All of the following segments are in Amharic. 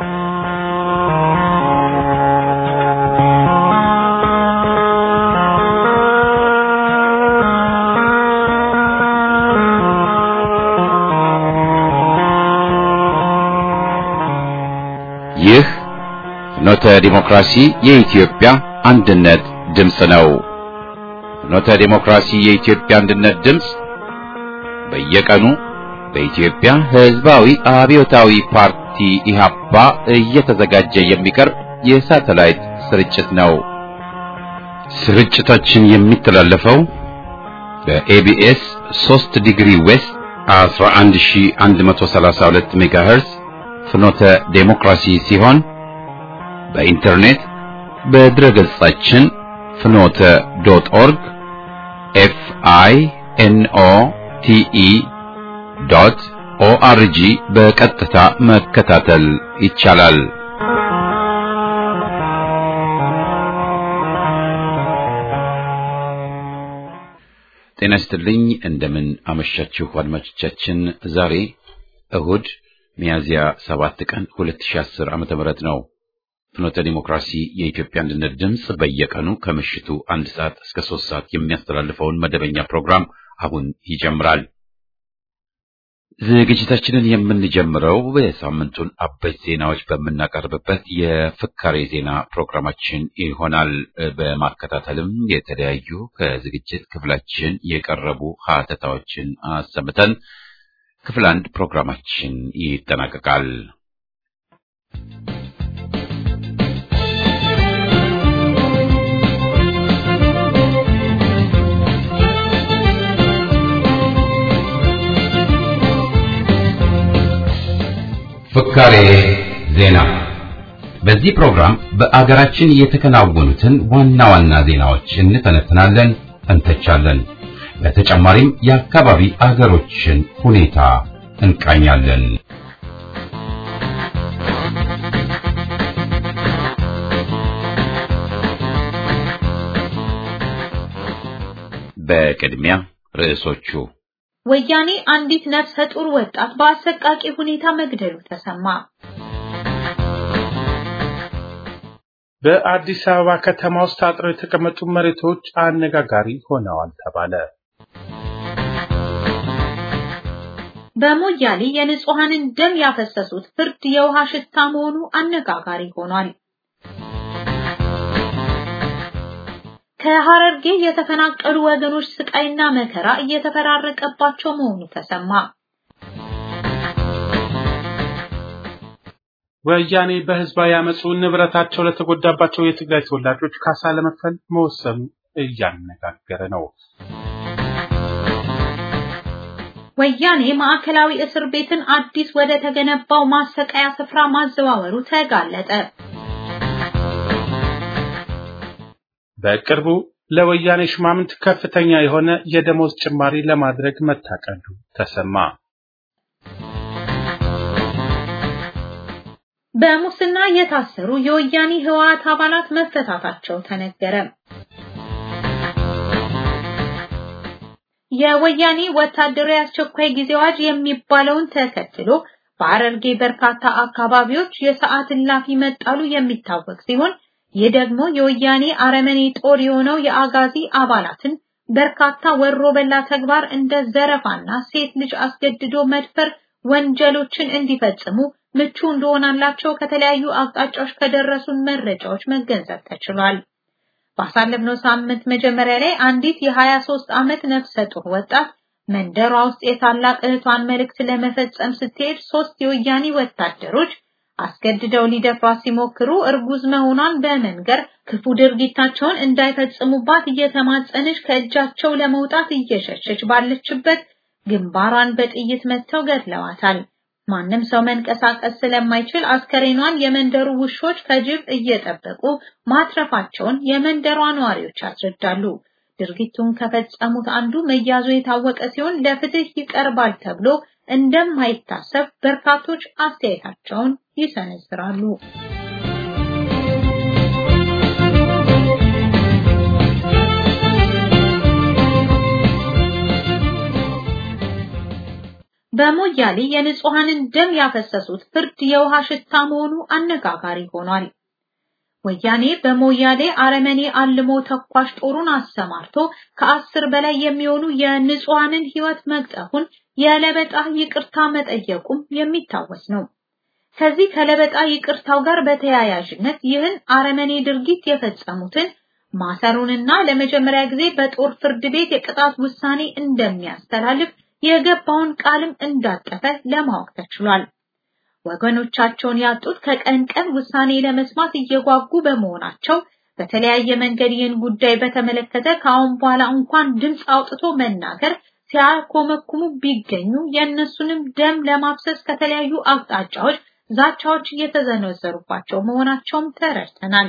ይህ ፍኖተ ዲሞክራሲ የኢትዮጵያ አንድነት ድምፅ ነው። ፍኖተ ዲሞክራሲ የኢትዮጵያ አንድነት ድምፅ በየቀኑ በኢትዮጵያ ሕዝባዊ አብዮታዊ ፓርቲ ኢህአፓ እየተዘጋጀ የሚቀርብ የሳተላይት ስርጭት ነው። ስርጭታችን የሚተላለፈው በኤቢኤስ 3 ዲግሪ ዌስት 11132 ሜጋሄርዝ ፍኖተ ዴሞክራሲ ሲሆን በኢንተርኔት በድረ ገጻችን ፍኖተ ዶት ኦርግ ኤፍ አይ ኤን ኦ ቲ ኢ ዶት ኦአርጂ በቀጥታ መከታተል ይቻላል። ጤና ይስጥልኝ። እንደምን አመሻችሁ አድማጮቻችን። ዛሬ እሁድ ሚያዝያ 7 ቀን 2010 ዓመተ ምህረት ነው። ፍኖተ ዲሞክራሲ የኢትዮጵያ አንድነት ድምፅ በየቀኑ ከምሽቱ አንድ ሰዓት እስከ ሶስት ሰዓት የሚያስተላልፈውን መደበኛ ፕሮግራም አሁን ይጀምራል። ዝግጅታችንን የምንጀምረው የሳምንቱን አበይት ዜናዎች በምናቀርብበት የፍካሬ ዜና ፕሮግራማችን ይሆናል። በማከታተልም የተለያዩ ከዝግጅት ክፍላችን የቀረቡ ሀተታዎችን አሰምተን ክፍል አንድ ፕሮግራማችን ይጠናቀቃል። ፍካሬ ዜና። በዚህ ፕሮግራም በአገራችን የተከናወኑትን ዋና ዋና ዜናዎች እንተነትናለን፣ እንተቻለን። በተጨማሪም የአካባቢ አገሮችን ሁኔታ እንቃኛለን። በቅድሚያ ርዕሶቹ ወያኔ አንዲት ነፍሰ ጡር ወጣት በአሰቃቂ ሁኔታ መግደሉ ተሰማ። በአዲስ አበባ ከተማ ውስጥ ታጥረው የተቀመጡ መሬቶች አነጋጋሪ ሆነዋል ተባለ። በሞያሌ የንጹሐንን ደም ያፈሰሱት ፍርድ የውሃ ሽታ መሆኑ አነጋጋሪ ሆኗል። ከሐረርጌ የተፈናቀሉ ወገኖች ስቃይና መከራ እየተፈራረቀባቸው መሆኑ ተሰማ። ወያኔ በህዝባዊ አመፁ ንብረታቸው ለተጎዳባቸው የትግራይ ተወላጆች ካሳ ለመክፈል መወሰኑ እያነጋገረ ነው። ወያኔ ማዕከላዊ እስር ቤትን አዲስ ወደ ተገነባው ማሰቃያ ስፍራ ማዘዋወሩ ተጋለጠ። በቅርቡ ለወያኔ ሹማምንት ከፍተኛ የሆነ የደሞዝ ጭማሪ ለማድረግ መታቀዱ ተሰማ። በሙስና የታሰሩ የወያኔ ህወሓት አባላት መፈታታቸው ተነገረ። የወያኔ ወታደራዊ አስቸኳይ ጊዜ አዋጅ የሚባለውን ተከትሎ በሐረርጌ በርካታ አካባቢዎች የሰዓት እላፊ መጣሉ የሚታወቅ ሲሆን ይህ ደግሞ የወያኔ አረመኔ ጦር የሆነው የአጋዚ አባላትን በርካታ ወሮ በላ ተግባር እንደ ዘረፋና ሴት ልጅ አስገድዶ መድፈር ወንጀሎችን እንዲፈጽሙ ምቹ እንደሆናላቸው ከተለያዩ አቅጣጫዎች ከደረሱን መረጃዎች መገንዘብ ተችሏል። ባሳለፍነው ሳምንት መጀመሪያ ላይ አንዲት የ23 ዓመት ነፍሰ ጡር ወጣት መንደሯ ውስጥ የታላቅ እህቷን መልእክት ለመፈጸም ስትሄድ ሶስት የወያኔ ወታደሮች አስገድደው ሊደፍሯት ሲሞክሩ እርጉዝ መሆኗን በመንገር ክፉ ድርጊታቸውን እንዳይፈጽሙባት እየተማጸነች ከእጃቸው ለመውጣት እየሸሸች ባለችበት ግንባሯን በጥይት መትተው ገድለዋታል። ማንም ሰው መንቀሳቀስ ስለማይችል አስከሬኗን የመንደሩ ውሾች ከጅብ እየጠበቁ ማትረፋቸውን የመንደሯ ነዋሪዎች ያስረዳሉ። ድርጊቱን ከፈጸሙት አንዱ መያዙ የታወቀ ሲሆን ለፍትህ ይቀርባል ተብሎ እንደማይታሰብ በርካቶች አስተያየታቸውን ይሰነዝራሉ። በሞያሌ የንጹሃንን ደም ያፈሰሱት ፍርድ የውሃ ሽታ መሆኑ አነጋጋሪ ሆኗል። ወያኔ በሞያሌ አረመኔ አልሞ ተኳሽ ጦሩን አሰማርቶ ከአስር በላይ የሚሆኑ የንጹሃንን ህይወት መቅጠፉን የለበጣ ይቅርታ መጠየቁም የሚታወስ ነው። ከዚህ ከለበጣ ይቅርታው ጋር በተያያዥነት ይህን አረመኔ ድርጊት የፈጸሙትን ማሰሩንና ለመጀመሪያ ጊዜ በጦር ፍርድ ቤት የቅጣት ውሳኔ እንደሚያስተላልፍ የገባውን ቃልም እንዳጠፈ ለማወቅ ተችሏል። ወገኖቻቸውን ያጡት ከቀን ቀን ውሳኔ ለመስማት እየጓጉ በመሆናቸው በተለያየ መንገድ ይህን ጉዳይ በተመለከተ ከአሁን በኋላ እንኳን ድምፅ አውጥቶ መናገር ሲያኮመኩሙ ቢገኙ የእነሱንም ደም ለማፍሰስ ከተለያዩ አቅጣጫዎች ዛቻዎች እየተዘነዘሩባቸው መሆናቸውም ተረድተናል።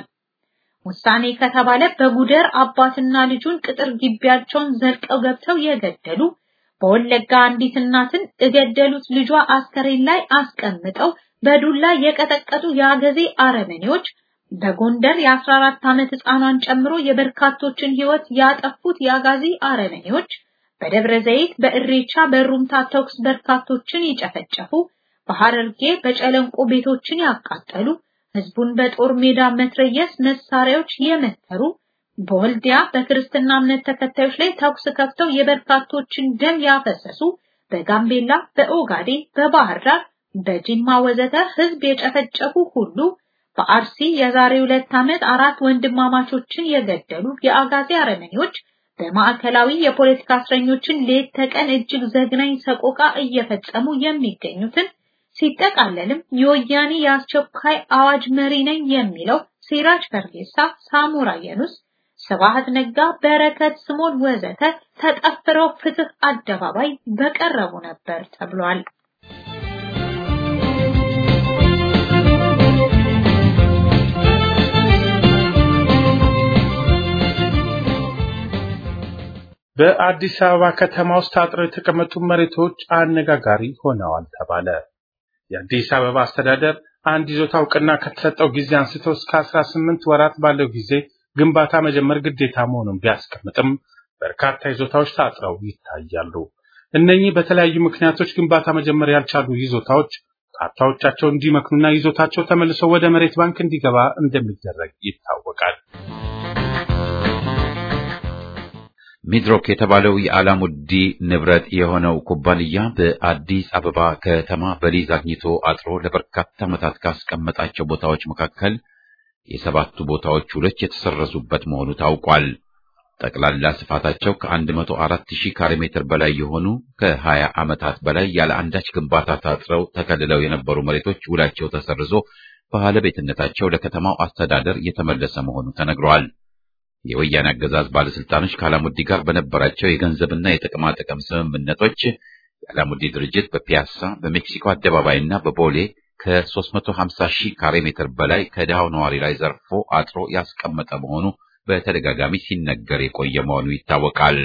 ውሳኔ ከተባለ በጉደር አባትና ልጁን ቅጥር ግቢያቸውን ዘልቀው ገብተው የገደሉ በወለጋ አንዲት እናትን እገደሉት ልጇ አስከሬን ላይ አስቀምጠው በዱላ የቀጠቀጡ የአገዜ አረመኔዎች በጎንደር የ14 ዓመት ህፃኗን ጨምሮ የበርካቶችን ህይወት ያጠፉት የአጋዚ አረመኔዎች በደብረ ዘይት በእሬቻ በሩምታ ተኩስ በርካቶችን ይጨፈጨፉ በሐረርጌ በጨለንቆ ቤቶችን ያቃጠሉ ህዝቡን በጦር ሜዳ መትረየስ መሳሪያዎች የመተሩ በወልዲያ በክርስትና እምነት ተከታዮች ላይ ተኩስ ከፍተው የበርካቶችን ደም ያፈሰሱ በጋምቤላ በኦጋዴ በባህር ዳር በጅማ ወዘተ ህዝብ የጨፈጨፉ ሁሉ በአርሲ የዛሬ ሁለት ዓመት አራት ወንድማማቾችን የገደሉ የአጋዜ አረመኔዎች በማዕከላዊ የፖለቲካ እስረኞችን ሌት ተቀን እጅግ ዘግናኝ ሰቆቃ እየፈጸሙ የሚገኙትን ሲጠቃለልም የወያኔ የአስቸኳይ አዋጅ መሪ ነኝ የሚለው ሲራጅ ፈርጌሳ፣ ሳሞራ የኑስ፣ ስብሐት ነጋ፣ በረከት ስምኦን ወዘተ ተጠፍረው ፍትህ አደባባይ በቀረቡ ነበር ተብሏል። በአዲስ አበባ ከተማ ውስጥ ታጥረው የተቀመጡ መሬቶች አነጋጋሪ ሆነዋል ተባለ። የአዲስ አበባ አስተዳደር አንድ ይዞታ እውቅና ከተሰጠው ጊዜ አንስቶ እስከ 18 ወራት ባለው ጊዜ ግንባታ መጀመር ግዴታ መሆኑን ቢያስቀምጥም በርካታ ይዞታዎች ታጥረው ይታያሉ። እነኚህ በተለያዩ ምክንያቶች ግንባታ መጀመር ያልቻሉ ይዞታዎች ካርታዎቻቸው እንዲመክኑና ይዞታቸው ተመልሶ ወደ መሬት ባንክ እንዲገባ እንደሚደረግ ይታወቃል። ሚድሮክ የተባለው የአላሙዲ ንብረት የሆነው ኩባንያ በአዲስ አበባ ከተማ በሊዝ አግኝቶ አጥሮ ለበርካታ ዓመታት ካስቀመጣቸው ቦታዎች መካከል የሰባቱ ቦታዎች ውሎች የተሰረዙበት መሆኑ ታውቋል። ጠቅላላ ስፋታቸው ከ104 ሺህ ካሬ ሜትር በላይ የሆኑ ከ20 ዓመታት በላይ ያለ አንዳች ግንባታ ታጥረው ተከልለው የነበሩ መሬቶች ውላቸው ተሰርዞ ባለቤትነታቸው ለከተማው አስተዳደር የተመለሰ መሆኑ ተነግሯል። የወያኔ አገዛዝ ባለስልጣኖች ከአላሙዲ ጋር በነበራቸው የገንዘብና የጥቅማ ጥቅም ስምምነቶች የአላሙዲ ድርጅት በፒያሳ በሜክሲኮ አደባባይና በቦሌ ከ350 ሺህ ካሬ ሜትር በላይ ከድሃው ነዋሪ ላይ ዘርፎ አጥሮ ያስቀመጠ መሆኑ በተደጋጋሚ ሲነገር የቆየ መሆኑ ይታወቃል።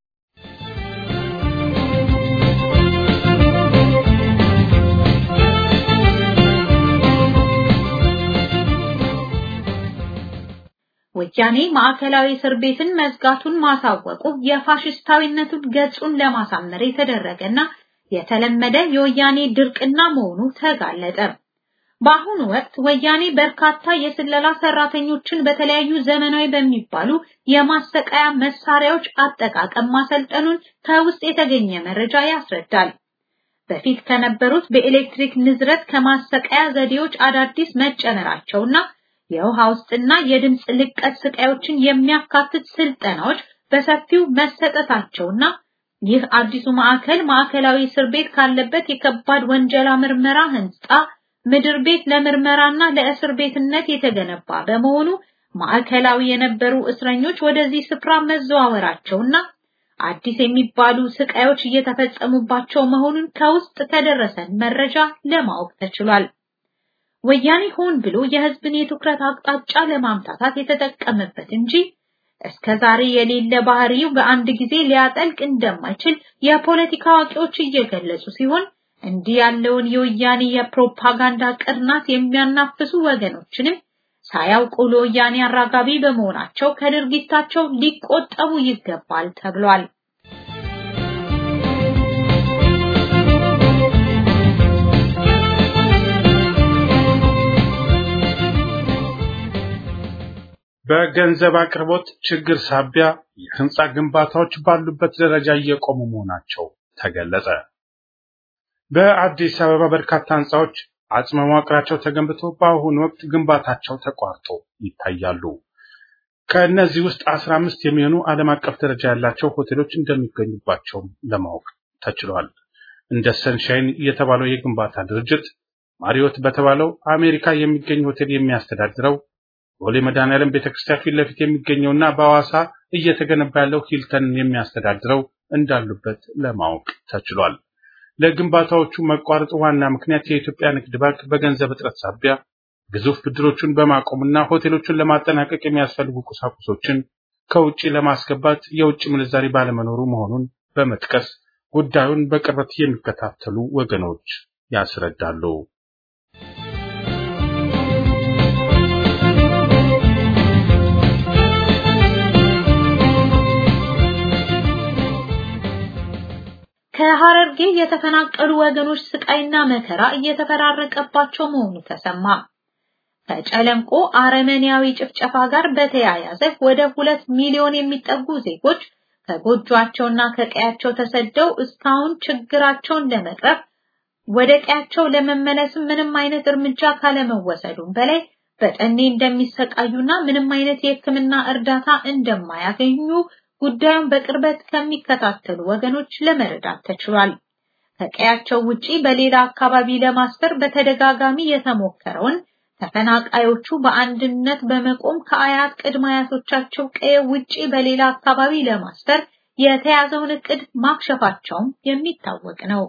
ወያኔ ማዕከላዊ እስር ቤትን መዝጋቱን ማሳወቁ የፋሽስታዊነቱን ገጹን ለማሳመር የተደረገና የተለመደ የወያኔ ድርቅና መሆኑ ተጋለጠ። በአሁኑ ወቅት ወያኔ በርካታ የስለላ ሰራተኞችን በተለያዩ ዘመናዊ በሚባሉ የማሰቃያ መሳሪያዎች አጠቃቀም ማሰልጠኑን ከውስጥ የተገኘ መረጃ ያስረዳል። በፊት ከነበሩት በኤሌክትሪክ ንዝረት ከማሰቃያ ዘዴዎች አዳዲስ መጨመራቸውና የውሃ ውስጥና የድምፅ ልቀት ስቃዮችን የሚያካትት ስልጠናዎች በሰፊው መሰጠታቸውና ይህ አዲሱ ማዕከል ማዕከላዊ እስር ቤት ካለበት የከባድ ወንጀላ ምርመራ ህንጻ ምድር ቤት ለምርመራና ለእስር ቤትነት የተገነባ በመሆኑ ማዕከላዊ የነበሩ እስረኞች ወደዚህ ስፍራ መዘዋወራቸውና አዲስ የሚባሉ ስቃዮች እየተፈጸሙባቸው መሆኑን ከውስጥ ከደረሰን መረጃ ለማወቅ ተችሏል። ወያኔ ሆን ብሎ የህዝብን የትኩረት አቅጣጫ ለማምታታት የተጠቀመበት እንጂ እስከ ዛሬ የሌለ ባህሪው በአንድ ጊዜ ሊያጠልቅ እንደማይችል የፖለቲካ አዋቂዎች እየገለጹ ሲሆን እንዲህ ያለውን የወያኔ የፕሮፓጋንዳ ቅርናት የሚያናፍሱ ወገኖችንም ሳያውቁ ለወያኔ አራጋቢ በመሆናቸው ከድርጊታቸው ሊቆጠቡ ይገባል ተብሏል። በገንዘብ አቅርቦት ችግር ሳቢያ የህንፃ ግንባታዎች ባሉበት ደረጃ እየቆሙ መሆናቸው ተገለጸ። በአዲስ አበባ በርካታ ህንፃዎች አጽመ መዋቅራቸው ተገንብቶ በአሁኑ ወቅት ግንባታቸው ተቋርጦ ይታያሉ። ከእነዚህ ውስጥ አስራ አምስት የሚሆኑ ዓለም አቀፍ ደረጃ ያላቸው ሆቴሎች እንደሚገኙባቸው ለማወቅ ተችሏል። እንደ ሰንሻይን የተባለው የግንባታ ድርጅት ማሪዮት በተባለው አሜሪካ የሚገኝ ሆቴል የሚያስተዳድረው ቦሌ መድኃኔዓለም ቤተክርስቲያን ፊት ለፊት የሚገኘውና በሐዋሳ እየተገነባ ያለው ሂልተንን የሚያስተዳድረው እንዳሉበት ለማወቅ ተችሏል። ለግንባታዎቹ መቋረጥ ዋና ምክንያት የኢትዮጵያ ንግድ ባንክ በገንዘብ እጥረት ሳቢያ ግዙፍ ብድሮቹን በማቆምና ሆቴሎቹን ለማጠናቀቅ የሚያስፈልጉ ቁሳቁሶችን ከውጭ ለማስገባት የውጭ ምንዛሪ ባለመኖሩ መሆኑን በመጥቀስ ጉዳዩን በቅርበት የሚከታተሉ ወገኖች ያስረዳሉ። ከሐረርጌ የተፈናቀሉ ወገኖች ስቃይና መከራ እየተፈራረቀባቸው መሆኑ ተሰማ። ከጨለንቆ አረመኔያዊ ጭፍጨፋ ጋር በተያያዘ ወደ ሁለት ሚሊዮን የሚጠጉ ዜጎች ከጎጇቸውና ከቀያቸው ተሰደው እስካሁን ችግራቸውን ለመቅረፍ ወደ ቀያቸው ለመመለስም ምንም አይነት እርምጃ ካለመወሰዱም በላይ በጠኔ እንደሚሰቃዩና ምንም አይነት የሕክምና እርዳታ እንደማያገኙ ጉዳዩን በቅርበት ከሚከታተሉ ወገኖች ለመረዳት ተችሏል። ከቀያቸው ውጪ በሌላ አካባቢ ለማስፈር በተደጋጋሚ የተሞከረውን ተፈናቃዮቹ በአንድነት በመቆም ከአያት ቅድመ አያቶቻቸው ቀየ ውጪ በሌላ አካባቢ ለማስፈር የተያዘውን እቅድ ማክሸፋቸውም የሚታወቅ ነው።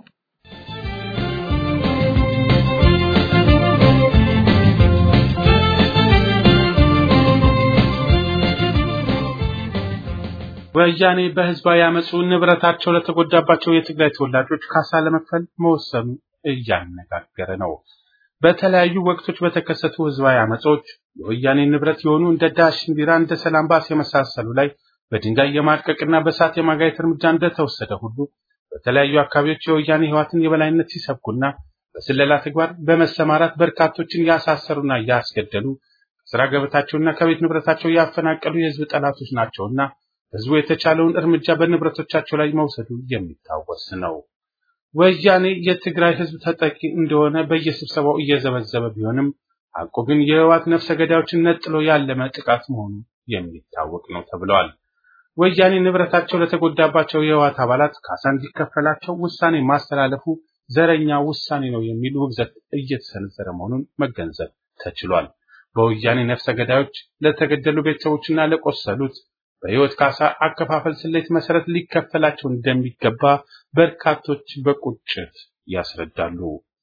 ወያኔ በህዝባዊ አመፁ ንብረታቸው ለተጎዳባቸው የትግራይ ተወላጆች ካሳ ለመክፈል መወሰኑ እያነጋገረ ነው። በተለያዩ ወቅቶች በተከሰቱ ህዝባዊ አመጾች የወያኔ ንብረት የሆኑ እንደ ዳሽን ቢራ፣ እንደ ሰላም ባስ የመሳሰሉ ላይ በድንጋይ የማድቀቅና በእሳት የማጋየት እርምጃ እንደተወሰደ ሁሉ በተለያዩ አካባቢዎች የወያኔ ህዋትን የበላይነት ሲሰብኩና በስለላ ተግባር በመሰማራት በርካቶችን ያሳሰሩና ያስገደሉ ከስራ ገበታቸውና ከቤት ንብረታቸው ያፈናቀሉ የህዝብ ጠላቶች ናቸውና ህዝቡ የተቻለውን እርምጃ በንብረቶቻቸው ላይ መውሰዱ የሚታወስ ነው። ወያኔ የትግራይ ህዝብ ተጠቂ እንደሆነ በየስብሰባው እየዘበዘበ ቢሆንም ሐቁ ግን የህወሓት ነፍሰ ገዳዮችን ነጥሎ ያለመ ጥቃት መሆኑ የሚታወቅ ነው ተብለዋል። ወያኔ ንብረታቸው ለተጎዳባቸው የህወሓት አባላት ካሳ እንዲከፈላቸው ውሳኔ ማስተላለፉ ዘረኛ ውሳኔ ነው የሚል ውግዘት እየተሰነዘረ መሆኑን መገንዘብ ተችሏል። በወያኔ ነፍሰ ገዳዮች ለተገደሉ ቤተሰቦችና ለቆሰሉት በህይወት ካሳ አከፋፈል ስሌት መሰረት ሊከፈላቸው እንደሚገባ በርካቶች በቁጭት ያስረዳሉ።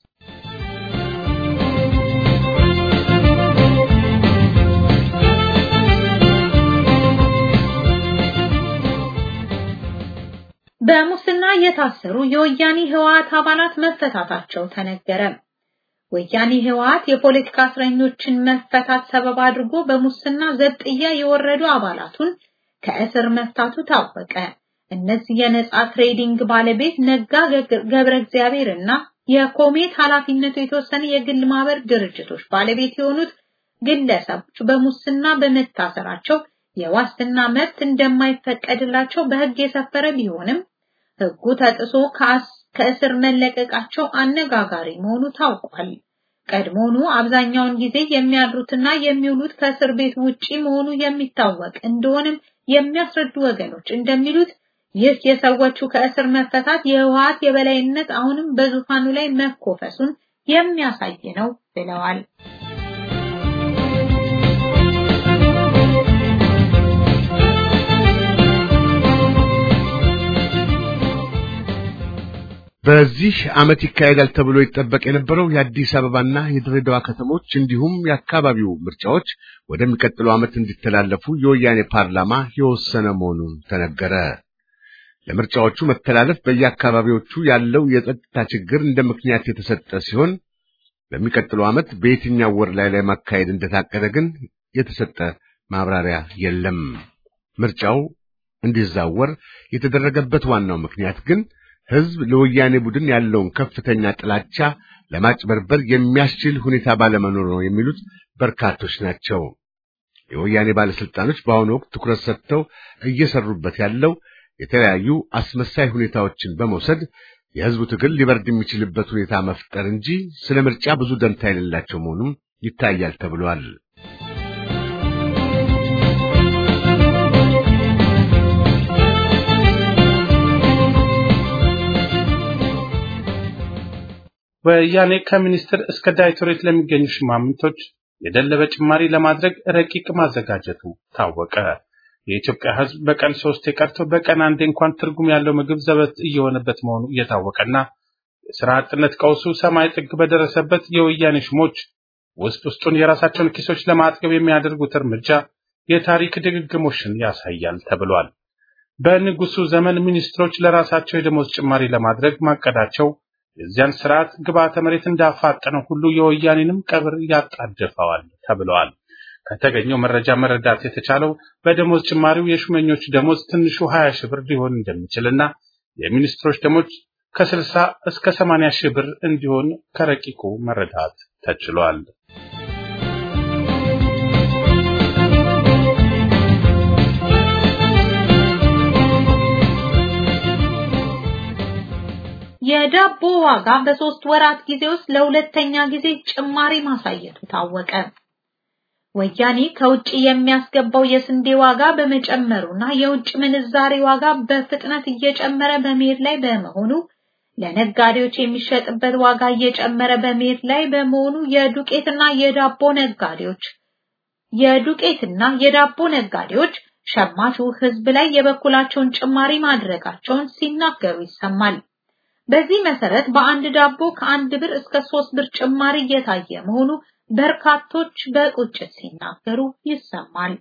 በሙስና የታሰሩ የወያኔ ህወሓት አባላት መፈታታቸው ተነገረ። ወያኔ ህወሓት የፖለቲካ እስረኞችን መፈታት ሰበብ አድርጎ በሙስና ዘብጥያ የወረዱ አባላቱን ከእስር መፍታቱ ታወቀ። እነዚህ የነጻ ትሬዲንግ ባለቤት ነጋ ገብረ እግዚአብሔር እና የኮሜት ኃላፊነቱ የተወሰነ የግል ማህበር ድርጅቶች ባለቤት የሆኑት ግለሰቦች በሙስና በመታሰራቸው የዋስትና መብት እንደማይፈቀድላቸው በህግ የሰፈረ ቢሆንም ህጉ ተጥሶ ከእስር መለቀቃቸው አነጋጋሪ መሆኑ ታውቋል። ቀድሞኑ አብዛኛውን ጊዜ የሚያድሩትና የሚውሉት ከእስር ቤት ውጪ መሆኑ የሚታወቅ እንደሆነም የሚያስረዱ ወገኖች እንደሚሉት ይህ የሰዎቹ ከእስር መፈታት የህወሓት የበላይነት አሁንም በዙፋኑ ላይ መኮፈሱን የሚያሳይ ነው ብለዋል። በዚህ ዓመት ይካሄዳል ተብሎ ይጠበቅ የነበረው የአዲስ አበባና የድሬዳዋ ከተሞች እንዲሁም የአካባቢው ምርጫዎች ወደሚቀጥለው ዓመት እንዲተላለፉ የወያኔ ፓርላማ የወሰነ መሆኑን ተነገረ። ለምርጫዎቹ መተላለፍ በየአካባቢዎቹ ያለው የጸጥታ ችግር እንደ ምክንያት የተሰጠ ሲሆን በሚቀጥለው ዓመት በየትኛው ወር ላይ ላይ ማካሄድ እንደታቀደ ግን የተሰጠ ማብራሪያ የለም። ምርጫው እንዲዛወር የተደረገበት ዋናው ምክንያት ግን ህዝብ ለወያኔ ቡድን ያለውን ከፍተኛ ጥላቻ ለማጭበርበር የሚያስችል ሁኔታ ባለመኖር ነው የሚሉት በርካቶች ናቸው። የወያኔ ባለስልጣኖች በአሁኑ ወቅት ትኩረት ሰጥተው እየሰሩበት ያለው የተለያዩ አስመሳይ ሁኔታዎችን በመውሰድ የህዝቡ ትግል ሊበርድ የሚችልበት ሁኔታ መፍጠር እንጂ ስለ ምርጫ ብዙ ደንታ የሌላቸው መሆኑም ይታያል ተብሏል። ወያኔ ከሚኒስትር እስከ ዳይሬክቶሬት ለሚገኙ ሽማምንቶች የደለበ ጭማሪ ለማድረግ ረቂቅ ማዘጋጀቱ ታወቀ። የኢትዮጵያ ህዝብ በቀን ሶስት ቀርቶ በቀን አንዴ እንኳን ትርጉም ያለው ምግብ ዘበት እየሆነበት መሆኑ እየታወቀና የስራ አጥነት ቀውሱ ሰማይ ጥግ በደረሰበት የወያኔ ሹሞች ውስጥ ውስጡን የራሳቸውን ኪሶች ለማጥገብ የሚያደርጉት እርምጃ የታሪክ ድግግሞሽን ያሳያል ተብሏል። በንጉሱ ዘመን ሚኒስትሮች ለራሳቸው የደሞዝ ጭማሪ ለማድረግ ማቀዳቸው የዚያን ስርዓት ግብዓተ መሬት እንዳፋጠነው ሁሉ የወያኔንም ቀብር ያጣድፈዋል ተብለዋል። ከተገኘው መረጃ መረዳት የተቻለው በደሞዝ ጭማሪው የሹመኞች ደሞዝ ትንሹ 20 ሺህ ብር ሊሆን እንደሚችልና የሚኒስትሮች ደሞዝ ከ60 እስከ 80 ሺህ ብር እንዲሆን ከረቂቁ መረዳት ተችሏል። የዳቦ ዋጋ በሶስት ወራት ጊዜ ውስጥ ለሁለተኛ ጊዜ ጭማሪ ማሳየቱ ታወቀ። ወያኔ ከውጭ የሚያስገባው የስንዴ ዋጋ በመጨመሩና የውጭ ምንዛሬ ዋጋ በፍጥነት እየጨመረ በመሄድ ላይ በመሆኑ ለነጋዴዎች የሚሸጥበት ዋጋ እየጨመረ በመሄድ ላይ በመሆኑ የዱቄትና የዳቦ ነጋዴዎች የዱቄትና የዳቦ ነጋዴዎች ሸማቹ ሕዝብ ላይ የበኩላቸውን ጭማሪ ማድረጋቸውን ሲናገሩ ይሰማል። በዚህ መሰረት በአንድ ዳቦ ከአንድ ብር እስከ ሶስት ብር ጭማሪ እየታየ መሆኑ በርካቶች በቁጭት ሲናገሩ ይሰማል።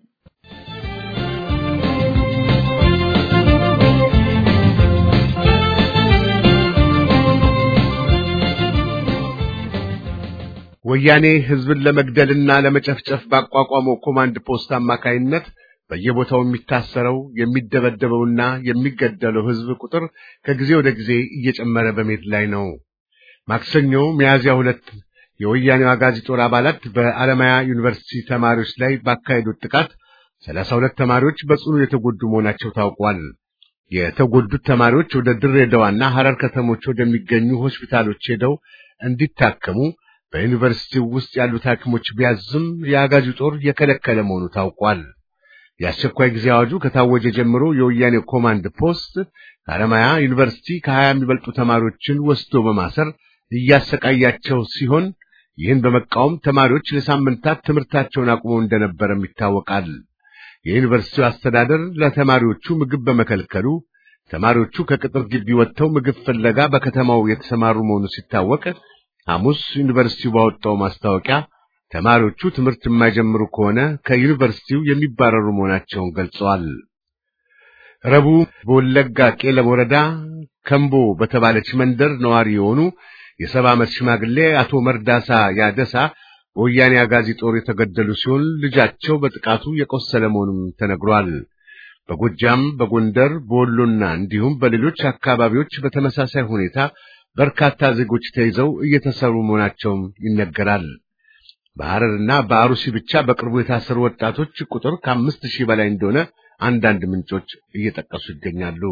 ወያኔ ህዝብን ለመግደልና ለመጨፍጨፍ ባቋቋመው ኮማንድ ፖስት አማካይነት በየቦታው የሚታሰረው የሚደበደበውና የሚገደለው ህዝብ ቁጥር ከጊዜ ወደ ጊዜ እየጨመረ በመሄድ ላይ ነው። ማክሰኞ ሚያዝያ ሁለት የወያኔው አጋዚ ጦር አባላት በአለማያ ዩኒቨርሲቲ ተማሪዎች ላይ ባካሄዱት ጥቃት ሰላሳ ሁለት ተማሪዎች በጽኑ የተጎዱ መሆናቸው ታውቋል። የተጎዱት ተማሪዎች ወደ ድሬዳዋና ሐረር ከተሞች ወደሚገኙ ሆስፒታሎች ሄደው እንዲታከሙ በዩኒቨርሲቲው ውስጥ ያሉት ሐኪሞች ቢያዝም የአጋዚ ጦር የከለከለ መሆኑ ታውቋል። የአስቸኳይ ጊዜ አዋጁ ከታወጀ ጀምሮ የወያኔ ኮማንድ ፖስት ከአለማያ ዩኒቨርሲቲ ከሀያ የሚበልጡ ተማሪዎችን ወስዶ በማሰር እያሰቃያቸው ሲሆን ይህን በመቃወም ተማሪዎች ለሳምንታት ትምህርታቸውን አቁመው እንደነበረም ይታወቃል። የዩኒቨርሲቲው አስተዳደር ለተማሪዎቹ ምግብ በመከልከሉ ተማሪዎቹ ከቅጥር ግቢ ወጥተው ምግብ ፍለጋ በከተማው የተሰማሩ መሆኑ ሲታወቅ ሐሙስ ዩኒቨርሲቲው ባወጣው ማስታወቂያ ተማሪዎቹ ትምህርት የማይጀምሩ ከሆነ ከዩኒቨርሲቲው የሚባረሩ መሆናቸውን ገልጸዋል። ረቡዕ በወለጋ ቄለም ወረዳ ከምቦ በተባለች መንደር ነዋሪ የሆኑ የሰባ ዓመት ሽማግሌ አቶ መርዳሳ ያደሳ በወያኔ አጋዚ ጦር የተገደሉ ሲሆን ልጃቸው በጥቃቱ የቆሰለ መሆኑም ተነግሯል። በጎጃም፣ በጎንደር፣ በወሎና እንዲሁም በሌሎች አካባቢዎች በተመሳሳይ ሁኔታ በርካታ ዜጎች ተይዘው እየተሰሩ መሆናቸውም ይነገራል። በሐረርና በአሩሲ ብቻ በቅርቡ የታሰሩ ወጣቶች ቁጥር ከአምስት ሺህ በላይ እንደሆነ አንዳንድ ምንጮች እየጠቀሱ ይገኛሉ።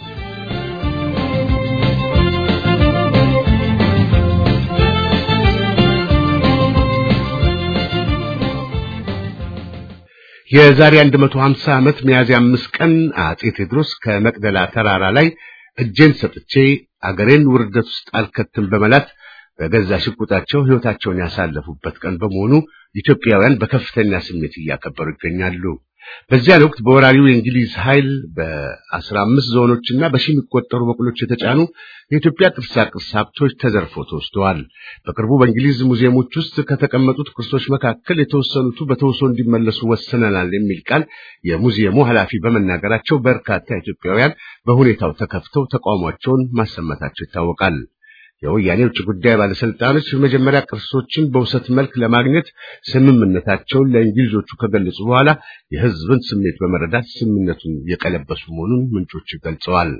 የዛሬ 150 ዓመት ሚያዝያ አምስት ቀን አጼ ቴዎድሮስ ከመቅደላ ተራራ ላይ እጄን ሰጥቼ አገሬን ውርደት ውስጥ አልከትም በመላት በገዛ ሽጉጣቸው ሕይወታቸውን ያሳለፉበት ቀን በመሆኑ ኢትዮጵያውያን በከፍተኛ ስሜት እያከበሩ ይገኛሉ። በዚያን ወቅት በወራሪው የእንግሊዝ ኃይል በአስራ አምስት ዞኖችና በሺ የሚቆጠሩ በቅሎች የተጫኑ የኢትዮጵያ ቅርሳ ቅርስ ሀብቶች ተዘርፈው ተወስደዋል። በቅርቡ በእንግሊዝ ሙዚየሞች ውስጥ ከተቀመጡት ቅርሶች መካከል የተወሰኑቱ በተውሶ እንዲመለሱ ወስነናል የሚል ቃል የሙዚየሙ ኃላፊ በመናገራቸው በርካታ ኢትዮጵያውያን በሁኔታው ተከፍተው ተቃውሟቸውን ማሰማታቸው ይታወቃል። የወያኔ ውጭ ጉዳይ ባለስልጣኖች መጀመሪያ ቅርሶችን በውሰት መልክ ለማግኘት ስምምነታቸውን ለእንግሊዞቹ ከገለጹ በኋላ የሕዝብን ስሜት በመረዳት ስምምነቱን የቀለበሱ መሆኑን ምንጮች ገልጸዋል።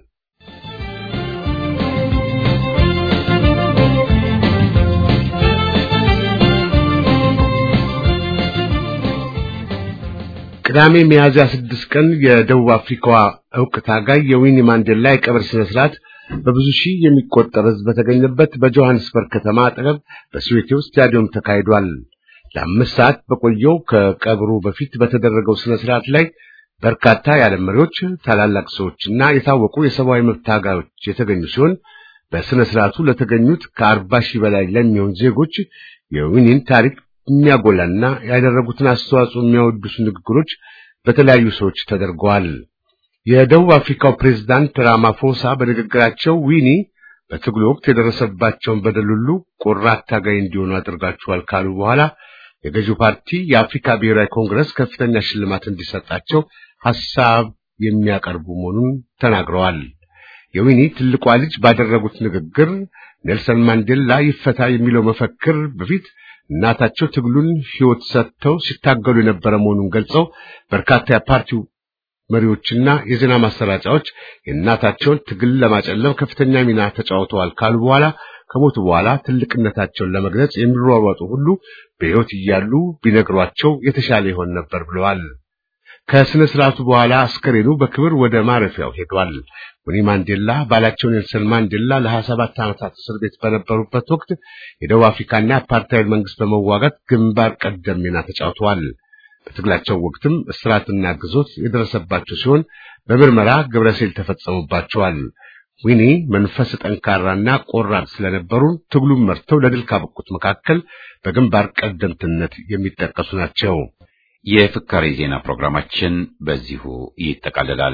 ቅዳሜ ሚያዝያ ስድስት ቀን የደቡብ አፍሪካዋ ዕውቅ ታጋይ የዊኒ ማንዴላ የቀብር ስነ ስርዓት በብዙ ሺህ የሚቆጠር ሕዝብ በተገኘበት በጆሃንስበርግ ከተማ አጠገብ በስዌቴው ስታዲየም ተካሂዷል። ለአምስት ሰዓት በቆየው ከቀብሩ በፊት በተደረገው ስነ ስርዓት ላይ በርካታ የዓለም መሪዎች፣ ታላላቅ ሰዎችና የታወቁ የሰብአዊ መብት ታጋዮች የተገኙ ሲሆን በስነ ስርዓቱ ለተገኙት ከአርባ ሺህ በላይ ለሚሆን ዜጎች የዊኒን ታሪክ የሚያጎላና ያደረጉትን አስተዋጽኦ የሚያወድሱ ንግግሮች በተለያዩ ሰዎች ተደርገዋል። የደቡብ አፍሪካው ፕሬዝዳንት ራማፎሳ በንግግራቸው ዊኒ በትግሉ ወቅት የደረሰባቸውን በደል ሁሉ ቆራት ታጋይ እንዲሆኑ አድርጋችኋል ካሉ በኋላ የገዢው ፓርቲ የአፍሪካ ብሔራዊ ኮንግረስ ከፍተኛ ሽልማት እንዲሰጣቸው ሐሳብ የሚያቀርቡ መሆኑን ተናግረዋል። የዊኒ ትልቋ ልጅ ባደረጉት ንግግር ኔልሰን ማንዴላ ይፈታ የሚለው መፈክር በፊት እናታቸው ትግሉን ሕይወት ሰጥተው ሲታገሉ የነበረ መሆኑን ገልጸው በርካታ የፓርቲው መሪዎችና የዜና ማሰራጫዎች የእናታቸውን ትግል ለማጨለም ከፍተኛ ሚና ተጫውተዋል ካሉ በኋላ ከሞቱ በኋላ ትልቅነታቸውን ለመግለጽ የሚሯሯጡ ሁሉ በሕይወት እያሉ ቢነግሯቸው የተሻለ ይሆን ነበር ብለዋል። ከስነ ስርዓቱ በኋላ አስከሬኑ በክብር ወደ ማረፊያው ሄዷል። ዊኒ ማንዴላ ባላቸው ኔልሰን ማንዴላ ለ27 ዓመታት እስር ቤት በነበሩበት ወቅት የደቡብ አፍሪካና የአፓርታይድ መንግስት በመዋጋት ግንባር ቀደም ሚና ተጫውተዋል። በትግላቸው ወቅትም እስራትና ግዞት የደረሰባቸው ሲሆን በምርመራ ግብረሴል ተፈጸሙባቸዋል። ዊኒ መንፈስ ጠንካራና ቆራጥ ስለነበሩ ትግሉን መርተው ለድል ካበቁት መካከል በግንባር ቀደምትነት የሚጠቀሱ ናቸው። የፍካሬ ዜና ፕሮግራማችን በዚሁ ይጠቃልላል።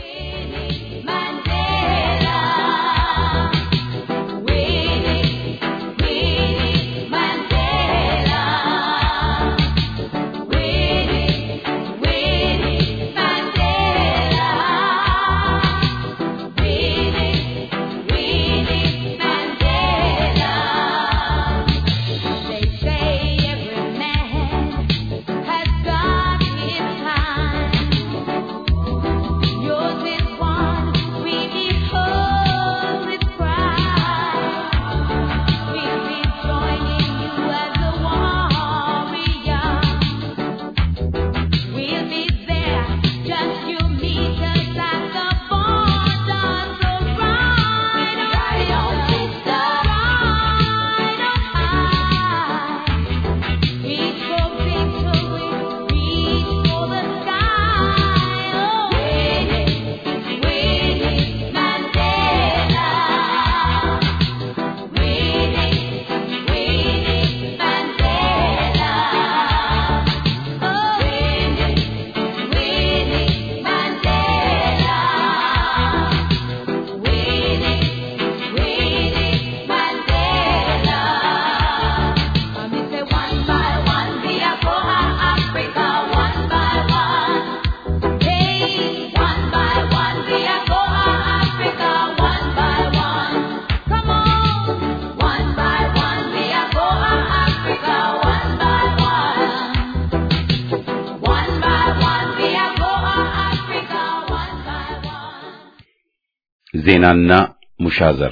ዜናና ሙሻዘር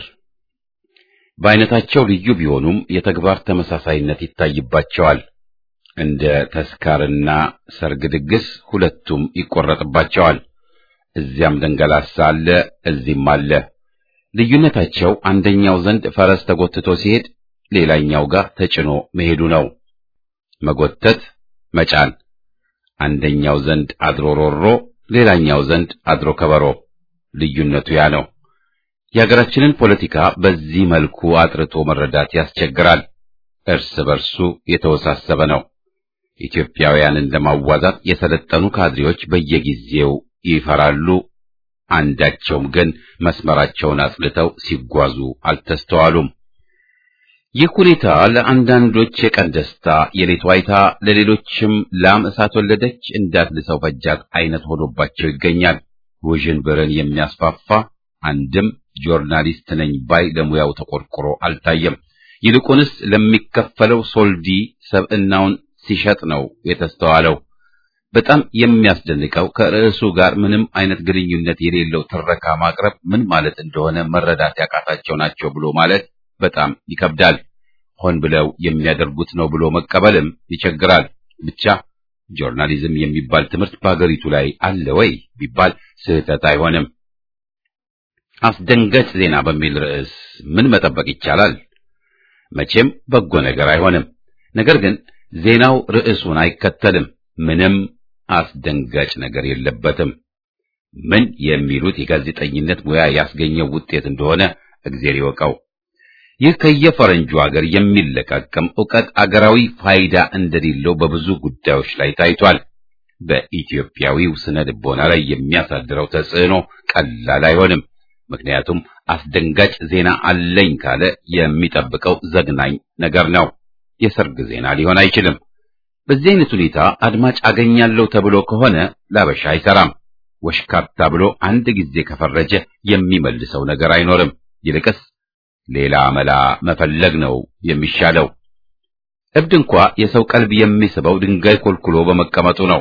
በአይነታቸው ልዩ ቢሆኑም የተግባር ተመሳሳይነት ይታይባቸዋል። እንደ ተስካርና ሰርግ ድግስ ሁለቱም ይቆረጥባቸዋል። እዚያም ደንገላሳ አለ፣ እዚህም አለ። ልዩነታቸው አንደኛው ዘንድ ፈረስ ተጎትቶ ሲሄድ፣ ሌላኛው ጋር ተጭኖ መሄዱ ነው። መጎተት፣ መጫን። አንደኛው ዘንድ አድሮ ሮሮ፣ ሌላኛው ዘንድ አድሮ ከበሮ። ልዩነቱ ያ ነው። የሀገራችንን ፖለቲካ በዚህ መልኩ አጥርቶ መረዳት ያስቸግራል። እርስ በርሱ የተወሳሰበ ነው። ኢትዮጵያውያንን ለማዋዛት የሰለጠኑ ካድሬዎች በየጊዜው ይፈራሉ። አንዳቸውም ግን መስመራቸውን አጽልተው ሲጓዙ አልተስተዋሉም። ይህ ሁኔታ ለአንዳንዶች የቀን ደስታ የሌት ዋይታ፣ ለሌሎችም ላም እሳት ወለደች እንዳትልሰው ፈጃት አይነት ሆኖባቸው ይገኛል። ውዥንብርን የሚያስፋፋ አንድም ጆርናሊስት ነኝ ባይ ለሙያው ተቆርቆሮ አልታየም። ይልቁንስ ለሚከፈለው ሶልዲ ሰብዕናውን ሲሸጥ ነው የተስተዋለው። በጣም የሚያስደንቀው ከርዕሱ ጋር ምንም አይነት ግንኙነት የሌለው ትረካ ማቅረብ ምን ማለት እንደሆነ መረዳት ያቃታቸው ናቸው ብሎ ማለት በጣም ይከብዳል። ሆን ብለው የሚያደርጉት ነው ብሎ መቀበልም ይቸግራል። ብቻ ጆርናሊዝም የሚባል ትምህርት በአገሪቱ ላይ አለ ወይ ቢባል ስህተት አይሆንም። አስደንጋጭ ዜና በሚል ርዕስ ምን መጠበቅ ይቻላል? መቼም በጎ ነገር አይሆንም። ነገር ግን ዜናው ርዕሱን አይከተልም። ምንም አስደንጋጭ ነገር የለበትም። ምን የሚሉት የጋዜጠኝነት ሙያ ያስገኘው ውጤት እንደሆነ እግዜር ይወቀው። ይህ ከየፈረንጁ ሀገር የሚለቃቀም ዕውቀት አገራዊ ፋይዳ እንደሌለው በብዙ ጉዳዮች ላይ ታይቷል። በኢትዮጵያዊው ስነ ልቦና ላይ የሚያሳድረው ተጽዕኖ ቀላል አይሆንም። ምክንያቱም አስደንጋጭ ዜና አለኝ ካለ የሚጠብቀው ዘግናኝ ነገር ነው። የሰርግ ዜና ሊሆን አይችልም። በዚህ አይነት ሁኔታ አድማጭ አገኛለሁ ተብሎ ከሆነ ላበሻ አይሰራም። ወሽካታ ብሎ አንድ ጊዜ ከፈረጀ የሚመልሰው ነገር አይኖርም። ይልቅስ ሌላ መላ መፈለግ ነው የሚሻለው። እብድ እንኳ የሰው ቀልብ የሚስበው ድንጋይ ኮልኩሎ በመቀመጡ ነው።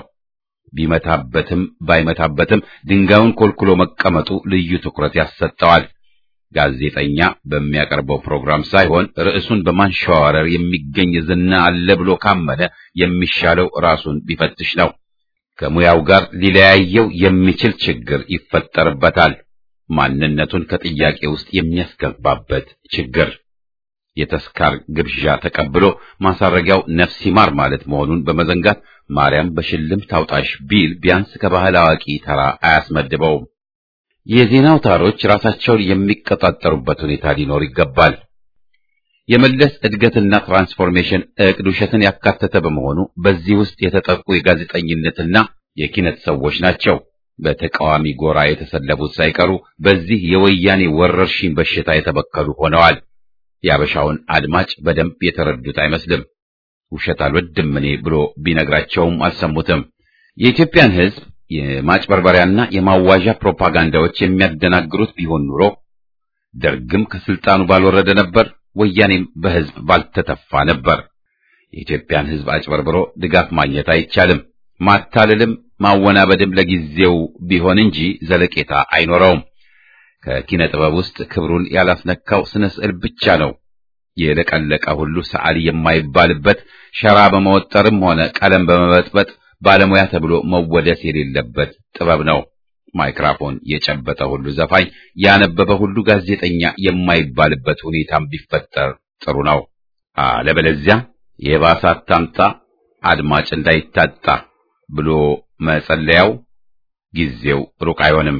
ቢመታበትም ባይመታበትም ድንጋዩን ኮልኩሎ መቀመጡ ልዩ ትኩረት ያሰጠዋል። ጋዜጠኛ በሚያቀርበው ፕሮግራም ሳይሆን ርዕሱን በማንሸዋረር የሚገኝ ዝና አለ ብሎ ካመነ የሚሻለው ራሱን ቢፈትሽ ነው። ከሙያው ጋር ሊለያየው የሚችል ችግር ይፈጠርበታል። ማንነቱን ከጥያቄ ውስጥ የሚያስገባበት ችግር የተስካር ግብዣ ተቀብሎ ማሳረጊያው ነፍስ ይማር ማለት መሆኑን በመዘንጋት ማርያም በሽልም ታውጣሽ ቢል ቢያንስ ከባህል አዋቂ ተራ አያስመድበውም። የዜና አውታሮች ራሳቸውን የሚቀጣጠሩበት ሁኔታ ሊኖር ይገባል። የመለስ እድገትና ትራንስፎርሜሽን እቅድ ውሸትን ያካተተ በመሆኑ በዚህ ውስጥ የተጠቁ የጋዜጠኝነትና የኪነት ሰዎች ናቸው። በተቃዋሚ ጎራ የተሰለፉት ሳይቀሩ በዚህ የወያኔ ወረርሽኝ በሽታ የተበከሉ ሆነዋል። የአበሻውን አድማጭ በደንብ የተረዱት አይመስልም። ውሸት አልወድም እኔ ብሎ ቢነግራቸውም አልሰሙትም። የኢትዮጵያን ሕዝብ የማጭበርበሪያና የማዋዣ ፕሮፓጋንዳዎች የሚያደናግሩት ቢሆን ኑሮ ደርግም ከስልጣኑ ባልወረደ ነበር፣ ወያኔም በሕዝብ ባልተተፋ ነበር። የኢትዮጵያን ሕዝብ አጭበርብሮ ድጋፍ ማግኘት አይቻልም። ማታለልም ማወናበድም ለጊዜው ቢሆን እንጂ ዘለቄታ አይኖረውም። ከኪነ ጥበብ ውስጥ ክብሩን ያላስነካው ስነ ስዕል ብቻ ነው። የለቀለቀ ሁሉ ሰዓሊ የማይባልበት ሸራ በመወጠርም ሆነ ቀለም በመበጥበጥ ባለሙያ ተብሎ መወደስ የሌለበት ጥበብ ነው። ማይክራፎን የጨበጠ ሁሉ ዘፋኝ፣ ያነበበ ሁሉ ጋዜጠኛ የማይባልበት ሁኔታም ቢፈጠር ጥሩ ነው። አለበለዚያ የባሰ አታምጣ አድማጭ እንዳይታጣ ብሎ መጸለያው ጊዜው ሩቅ አይሆንም።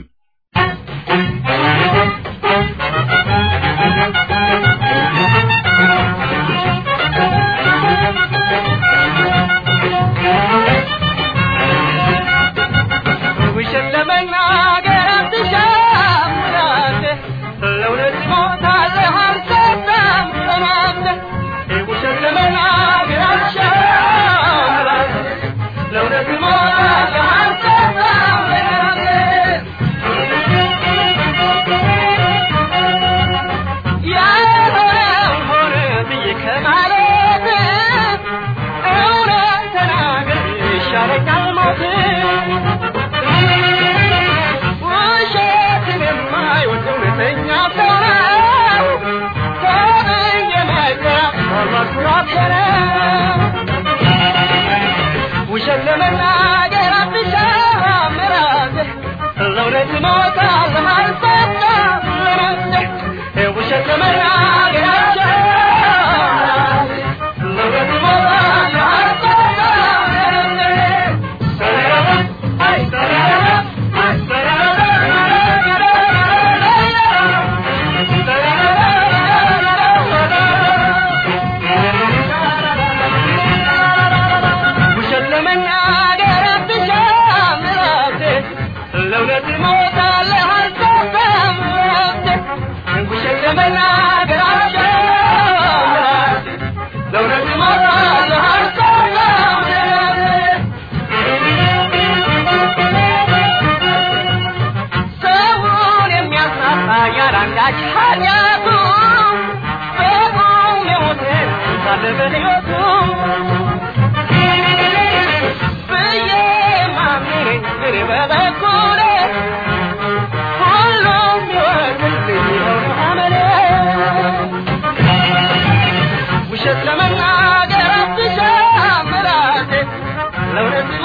ውሸት ለመናገር አትሻም ራሴ ለእውነት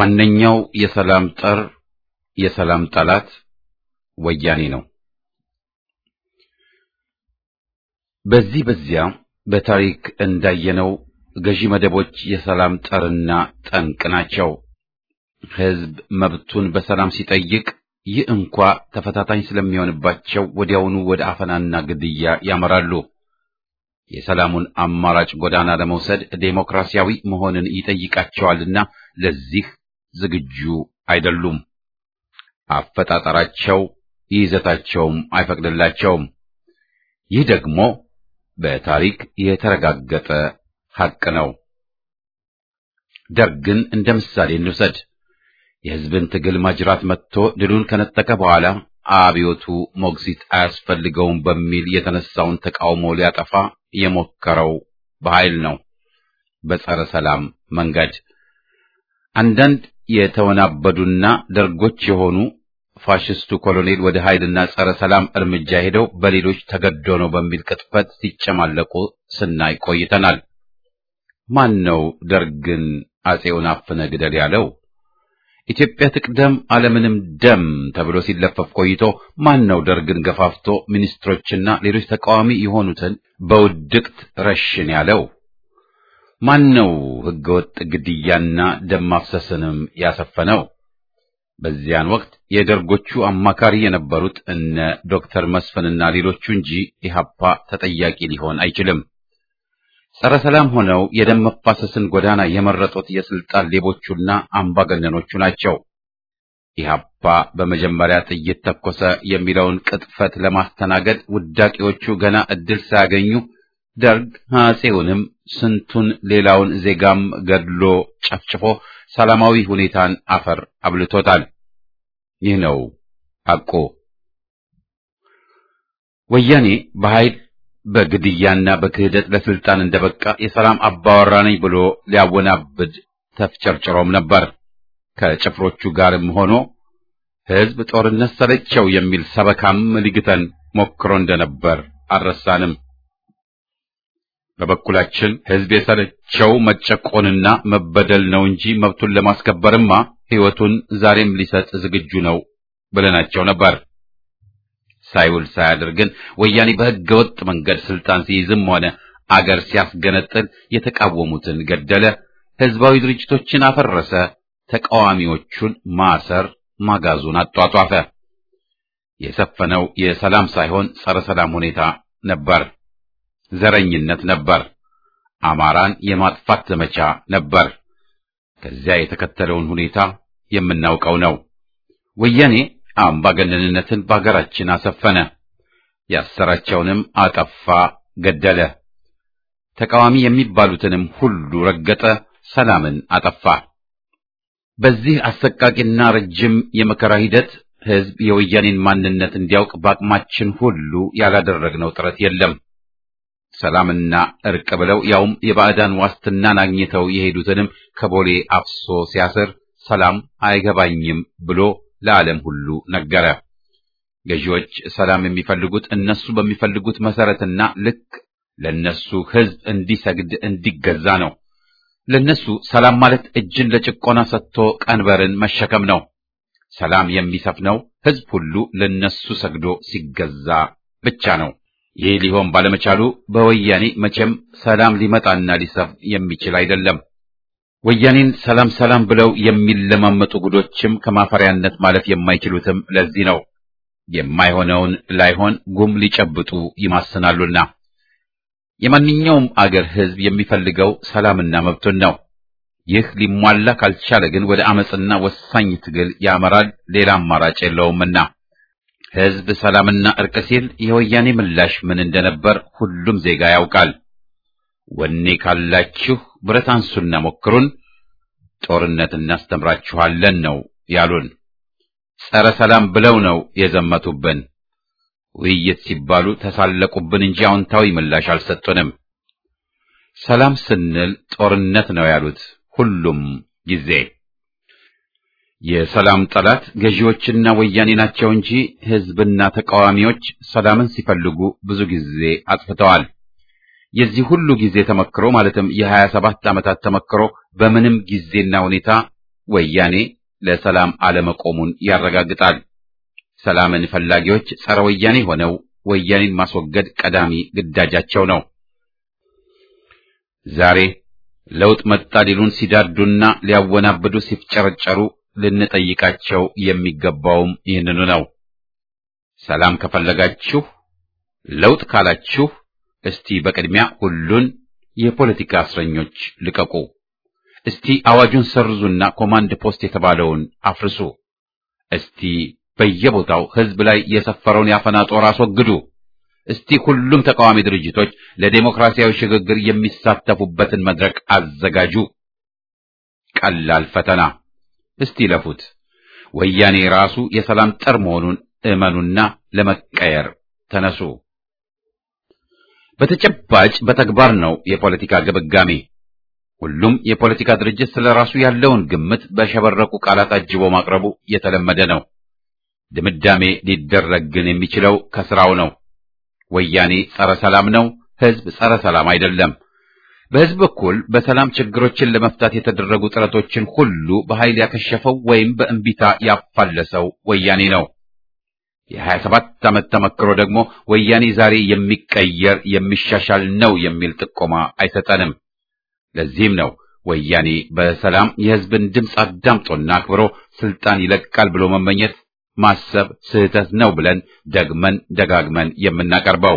ዋነኛው የሰላም ጠር የሰላም ጠላት ወያኔ ነው። በዚህ በዚያ በታሪክ እንዳየነው ገዢ መደቦች የሰላም ጠርና ጠንቅ ናቸው። ሕዝብ መብቱን በሰላም ሲጠይቅ ይህ እንኳ ተፈታታኝ ስለሚሆንባቸው ወዲያውኑ ወደ አፈናና ግድያ ያመራሉ። የሰላሙን አማራጭ ጎዳና ለመውሰድ ዴሞክራሲያዊ መሆንን ይጠይቃቸዋልና ለዚህ ዝግጁ አይደሉም። አፈጣጠራቸው ይዘታቸውም አይፈቅድላቸውም። ይህ ደግሞ በታሪክ የተረጋገጠ ሐቅ ነው። ደርግን እንደ ምሳሌ እንውሰድ። የሕዝብን ትግል ማጅራት መጥቶ ድሉን ከነጠቀ በኋላ አብዮቱ ሞግዚት አያስፈልገውም በሚል የተነሳውን ተቃውሞ ሊያጠፋ የሞከረው በኃይል ነው፣ በጸረ ሰላም መንገድ። አንዳንድ የተወናበዱና ደርጎች የሆኑ ፋሽስቱ ኮሎኔል ወደ ኃይልና ጸረ ሰላም እርምጃ ሄደው በሌሎች ተገዶ ነው በሚል ቅጥፈት ሲጨማለቁ ስናይ ቆይተናል። ማን ነው ደርግን አጼውን አፍነ ግደል ያለው? ኢትዮጵያ ትቅደም አለምንም ደም ተብሎ ሲለፈፍ ቆይቶ ማን ነው ደርግን ገፋፍቶ ሚኒስትሮችና ሌሎች ተቃዋሚ የሆኑትን በውድቅት ረሽን ያለው? ማን ነው ሕገወጥ ግድያና ደም ማፍሰስንም ያሰፈነው? በዚያን ወቅት የደርጎቹ አማካሪ የነበሩት እነ ዶክተር መስፍንና ሌሎቹ እንጂ ኢህአፓ ተጠያቂ ሊሆን አይችልም። ጸረ ሰላም ሆነው የደም መፋሰስን ጎዳና የመረጡት የስልጣን ሌቦቹና አምባገነኖቹ ናቸው። ኢህአፓ በመጀመሪያ ጥይት ተኮሰ የሚለውን ቅጥፈት ለማስተናገድ ውዳቂዎቹ ገና እድል ሳያገኙ ደርግ አጼውንም ስንቱን ሌላውን ዜጋም ገድሎ ጨፍጭፎ ሰላማዊ ሁኔታን አፈር አብልቶታል። ይህ ነው ሐቁ። ወያኔ በኃይል በግድያና በክህደት ለስልጣን እንደበቃ የሰላም አባወራ ነኝ ብሎ ሊያወናብድ ተፍጨርጭሮም ነበር። ከጭፍሮቹ ጋርም ሆኖ ሕዝብ ጦርነት ሰለቸው የሚል ሰበካም ሊግተን ሞክሮ እንደነበር አልረሳንም። በበኩላችን ሕዝብ የሰለቸው መጨቆንና መበደል ነው እንጂ መብቱን ለማስከበርማ ሕይወቱን ዛሬም ሊሰጥ ዝግጁ ነው ብለናቸው ነበር። ሳይውል ሳያድር ግን ወያኔ በሕገ ወጥ መንገድ ስልጣን ሲይዝም ሆነ አገር ሲያስገነጥል የተቃወሙትን ገደለ፣ ሕዝባዊ ድርጅቶችን አፈረሰ፣ ተቃዋሚዎቹን ማሰር ማጋዙን አጧጧፈ። የሰፈነው የሰላም ሳይሆን ጸረ ሰላም ሁኔታ ነበር። ዘረኝነት ነበር። አማራን የማጥፋት ዘመቻ ነበር። ከዚያ የተከተለውን ሁኔታ የምናውቀው ነው። ወያኔ አምባገነንነትን በአገራችን አሰፈነ። ያሰራቸውንም አጠፋ፣ ገደለ። ተቃዋሚ የሚባሉትንም ሁሉ ረገጠ፣ ሰላምን አጠፋ። በዚህ አሰቃቂና ረጅም የመከራ ሂደት ሕዝብ የወያኔን ማንነት እንዲያውቅ በአቅማችን ሁሉ ያላደረግነው ጥረት የለም። ሰላምና እርቅ ብለው ያውም የባዕዳን ዋስትናን አግኝተው የሄዱትንም ከቦሌ አፍሶ ሲያስር ሰላም አይገባኝም ብሎ ለዓለም ሁሉ ነገረ። ገዢዎች ሰላም የሚፈልጉት እነሱ በሚፈልጉት መሰረትና ልክ ለነሱ ሕዝብ እንዲሰግድ እንዲገዛ ነው። ለነሱ ሰላም ማለት እጅን ለጭቆና ሰጥቶ ቀንበርን መሸከም ነው። ሰላም የሚሰፍነው ሕዝብ ሁሉ ለነሱ ሰግዶ ሲገዛ ብቻ ነው። ይህ ሊሆን ባለመቻሉ በወያኔ መቼም ሰላም ሊመጣና ሊሰፍን የሚችል አይደለም። ወያኔን ሰላም ሰላም ብለው የሚለማመጡ ጉዶችም ከማፈሪያነት ማለፍ የማይችሉትም ለዚህ ነው። የማይሆነውን ላይሆን ጉም ሊጨብጡ ይማስናሉና። የማንኛውም አገር ሕዝብ የሚፈልገው ሰላምና መብቱን ነው። ይህ ሊሟላ ካልቻለ ግን ወደ አመፅና ወሳኝ ትግል ያመራል። ሌላ አማራጭ የለውምና ሕዝብ ሰላምና እርቅ ሲል የወያኔ ምላሽ ምን እንደነበር ሁሉም ዜጋ ያውቃል። ወኔ ካላችሁ ብረት አንሱና ሞክሩን፣ ጦርነት እናስተምራችኋለን ነው ያሉን። ጸረ ሰላም ብለው ነው የዘመቱብን። ውይይት ሲባሉ ተሳለቁብን እንጂ አዎንታዊ ምላሽ አልሰጡንም። ሰላም ስንል ጦርነት ነው ያሉት ሁሉም ጊዜ። የሰላም ጠላት ገዢዎችና ወያኔ ናቸው እንጂ ሕዝብና ተቃዋሚዎች ሰላምን ሲፈልጉ ብዙ ጊዜ አጥፍተዋል። የዚህ ሁሉ ጊዜ ተመክሮ ማለትም የሀያ ሰባት ዓመታት ተመክሮ በምንም ጊዜና ሁኔታ ወያኔ ለሰላም አለመቆሙን ያረጋግጣል። ሰላምን ፈላጊዎች ጸረ ወያኔ ሆነው ወያኔን ማስወገድ ቀዳሚ ግዳጃቸው ነው። ዛሬ ለውጥ መጣ ሊሉን ሲዳዱና ሊያወናብዱ ሲፍጨረጨሩ ልንጠይቃቸው የሚገባውም ይህንኑ ነው። ሰላም ከፈለጋችሁ ለውጥ ካላችሁ እስቲ በቅድሚያ ሁሉን የፖለቲካ እስረኞች ልቀቁ። እስቲ አዋጁን ሰርዙና ኮማንድ ፖስት የተባለውን አፍርሱ። እስቲ በየቦታው ሕዝብ ላይ የሰፈረውን ያፈና ጦር አስወግዱ። እስቲ ሁሉም ተቃዋሚ ድርጅቶች ለዴሞክራሲያዊ ሽግግር የሚሳተፉበትን መድረክ አዘጋጁ። ቀላል ፈተና። እስቲ ለፉት። ወያኔ ራሱ የሰላም ጠር መሆኑን እመኑና ለመቀየር ተነሱ። በተጨባጭ በተግባር ነው የፖለቲካ ግብጋሜ። ሁሉም የፖለቲካ ድርጅት ስለ ራሱ ያለውን ግምት በሸበረቁ ቃላት አጅቦ ማቅረቡ የተለመደ ነው። ድምዳሜ ሊደረግ ግን የሚችለው ከስራው ነው። ወያኔ ጸረ ሰላም ነው፣ ህዝብ ጸረ ሰላም አይደለም። በህዝብ በኩል በሰላም ችግሮችን ለመፍታት የተደረጉ ጥረቶችን ሁሉ በኃይል ያከሸፈው ወይም በእንቢታ ያፋለሰው ወያኔ ነው። የሀያ ሰባት ዓመት ተመክሮ ደግሞ ወያኔ ዛሬ የሚቀየር የሚሻሻል ነው የሚል ጥቆማ አይሰጠንም። ለዚህም ነው ወያኔ በሰላም የህዝብን ድምፅ አዳምጦና አክብሮ ስልጣን ይለቃል ብሎ መመኘት ማሰብ ስህተት ነው ብለን ደግመን ደጋግመን የምናቀርበው።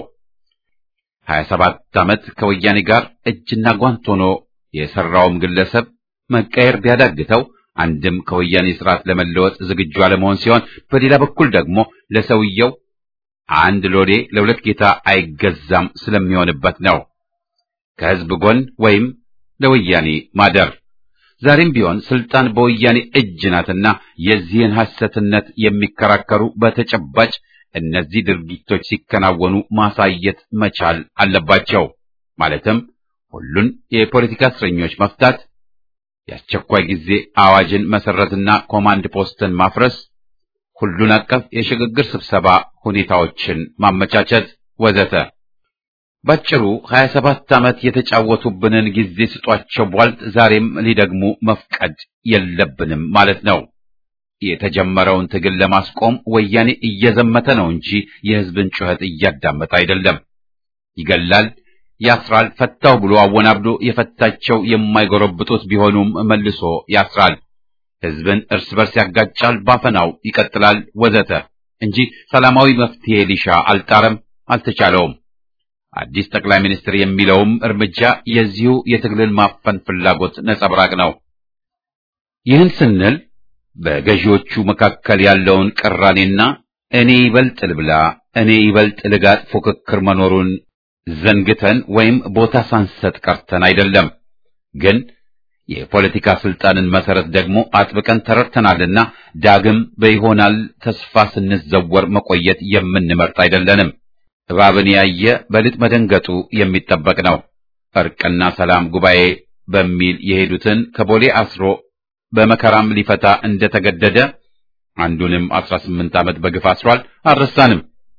ሀያ ሰባት ዓመት ከወያኔ ጋር እጅና ጓንት ሆኖ የሰራውም ግለሰብ መቀየር ቢያዳግተው አንድም ከወያኔ ስርዓት ለመለወጥ ዝግጁ አለመሆን ሲሆን፣ በሌላ በኩል ደግሞ ለሰውየው አንድ ሎሌ ለሁለት ጌታ አይገዛም ስለሚሆንበት ነው። ከህዝብ ጎን ወይም ለወያኔ ማደር ዛሬም ቢሆን ስልጣን በወያኔ እጅ ናትና የዚህን ሐሰትነት የሚከራከሩ በተጨባጭ እነዚህ ድርጊቶች ሲከናወኑ ማሳየት መቻል አለባቸው። ማለትም ሁሉን የፖለቲካ እስረኞች መፍታት፣ የአስቸኳይ ጊዜ አዋጅን መሰረትና ኮማንድ ፖስትን ማፍረስ፣ ሁሉን አቀፍ የሽግግር ስብሰባ ሁኔታዎችን ማመቻቸት ወዘተ። ባጭሩ 27 ዓመት የተጫወቱብንን ጊዜ ስጧቸው ቧልት ዛሬም ሊደግሙ መፍቀድ የለብንም ማለት ነው። የተጀመረውን ትግል ለማስቆም ወያኔ እየዘመተ ነው እንጂ የህዝብን ጩኸት እያዳመጠ አይደለም። ይገላል፣ ያስራል፣ ፈታው ብሎ አወናብዶ የፈታቸው የማይጎረብጡት ቢሆኑም መልሶ ያስራል፣ ህዝብን እርስ በርስ ያጋጫል፣ ባፈናው ይቀጥላል ወዘተ እንጂ ሰላማዊ መፍትሄ ሊሻ አልጣረም፣ አልተቻለውም። አዲስ ጠቅላይ ሚኒስትር የሚለውም እርምጃ የዚሁ የትግልን ማፈን ፍላጎት ነጸብራቅ ነው። ይህን ስንል በገዢዎቹ መካከል ያለውን ቅራኔና እኔ ይበልጥ ልብላ፣ እኔ ይበልጥ ልጋጥ ፉክክር መኖሩን ዘንግተን ወይም ቦታ ሳንሰጥ ቀርተን አይደለም። ግን የፖለቲካ ስልጣንን መሰረት ደግሞ አጥብቀን ተረድተናልና ዳግም በይሆናል ተስፋ ስንዘወር መቆየት የምንመርጥ አይደለንም። እባብን ያየ በልጥ መደንገጡ የሚጠበቅ ነው። እርቅና ሰላም ጉባኤ በሚል የሄዱትን ከቦሌ አስሮ በመከራም ሊፈታ እንደተገደደ አንዱንም አስራ ስምንት ዓመት በግፍ አስሯል። አልረሳንም።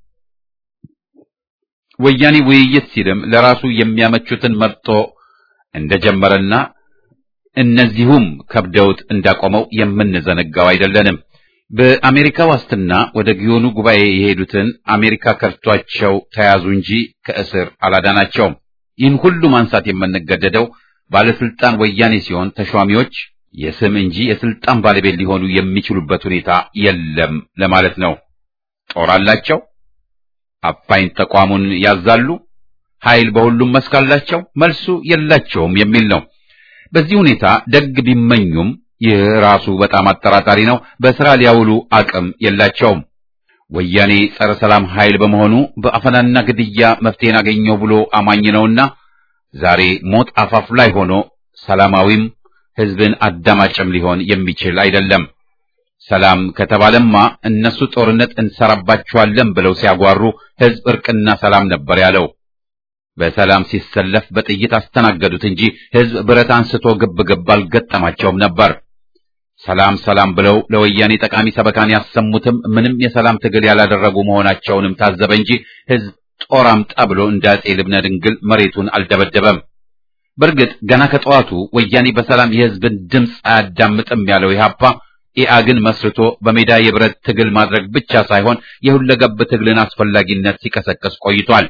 ወያኔ ውይይት ሲልም ለራሱ የሚያመቹትን መርጦ እንደጀመረና እነዚሁም ከብደውት እንዳቆመው የምንዘነጋው አይደለንም። በአሜሪካ ዋስትና ወደ ጊዮኑ ጉባኤ የሄዱትን አሜሪካ ከርቷቸው ተያዙ እንጂ ከእስር አላዳናቸውም። ይህን ሁሉ ማንሳት የምንገደደው ባለስልጣን ወያኔ ሲሆን ተሿሚዎች የስም እንጂ የስልጣን ባለቤት ሊሆኑ የሚችሉበት ሁኔታ የለም ለማለት ነው። ጦር አላቸው፣ አፋኝ ተቋሙን ያዛሉ፣ ኃይል በሁሉም መስክ አላቸው፣ መልሱ የላቸውም የሚል ነው። በዚህ ሁኔታ ደግ ቢመኙም ይህ ራሱ በጣም አጠራጣሪ ነው። በስራ ሊያውሉ አቅም የላቸውም። ወያኔ ጸረ ሰላም ኃይል በመሆኑ በአፈናና ግድያ መፍትሄን አገኘው ብሎ አማኝ ነውና ዛሬ ሞት አፋፍ ላይ ሆኖ ሰላማዊም ህዝብን አዳማጭም ሊሆን የሚችል አይደለም። ሰላም ከተባለማ እነሱ ጦርነት እንሰራባቸዋለን ብለው ሲያጓሩ ህዝብ እርቅና ሰላም ነበር ያለው። በሰላም ሲሰለፍ በጥይት አስተናገዱት እንጂ ህዝብ ብረት አንስቶ ግብ ግብ አልገጠማቸውም ነበር። ሰላም ሰላም ብለው ለወያኔ ጠቃሚ ሰበካን ያሰሙትም ምንም የሰላም ትግል ያላደረጉ መሆናቸውንም ታዘበ እንጂ ህዝብ ጦር አምጣ ብሎ እንደ አጼ ልብነ ድንግል መሬቱን አልደበደበም። በእርግጥ ገና ከጠዋቱ ወያኔ በሰላም የህዝብን ድምፅ አያዳምጥም ያለው ኢህአፓ ኢአግን መስርቶ በሜዳ የብረት ትግል ማድረግ ብቻ ሳይሆን የሁለገብ ትግልን አስፈላጊነት ሲቀሰቅስ ቆይቷል።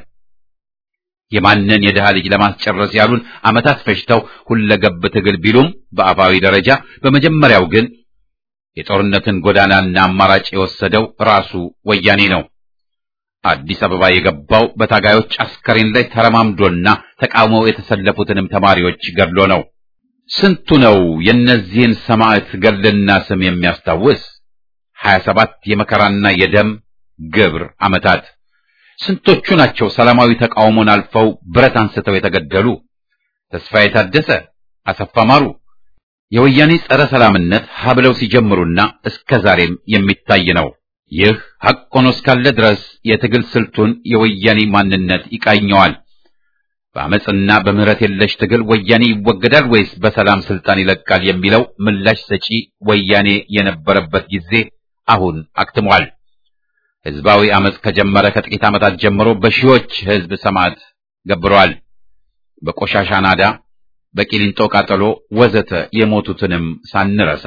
የማንን የድሃ ልጅ ለማስጨረስ ያሉን ዓመታት ፈጅተው ሁለገብ ትግል ቢሉም በአፋዊ ደረጃ በመጀመሪያው ግን የጦርነትን ጎዳናና አማራጭ የወሰደው ራሱ ወያኔ ነው። አዲስ አበባ የገባው በታጋዮች አስከሬን ላይ ተረማምዶና ተቃውመው የተሰለፉትንም ተማሪዎች ገድሎ ነው። ስንቱ ነው የእነዚህን ሰማዕት ገድልና ስም የሚያስታውስ? ሀያ ሰባት የመከራና የደም ግብር ዓመታት ስንቶቹ ናቸው ሰላማዊ ተቃውሞን አልፈው ብረት አንስተው የተገደሉ? ተስፋዬ ታደሰ፣ አሰፋ ማሩ የወያኔ ጸረ ሰላምነት ሀብለው ሲጀምሩና እስከ ዛሬም የሚታይ ነው። ይህ ሐቅ ሆኖ እስካለ ድረስ የትግል ስልቱን የወያኔ ማንነት ይቃኘዋል። በአመፅና በምህረት የለሽ ትግል ወያኔ ይወገዳል ወይስ በሰላም ስልጣን ይለቃል የሚለው ምላሽ ሰጪ ወያኔ የነበረበት ጊዜ አሁን አክትሟል። ህዝባዊ አመፅ ከጀመረ ከጥቂት ዓመታት ጀምሮ በሺዎች ህዝብ ሰማዕት ገብረዋል። በቆሻሻ ናዳ፣ በቂሊንጦ ቃጠሎ ወዘተ የሞቱትንም ሳንረሳ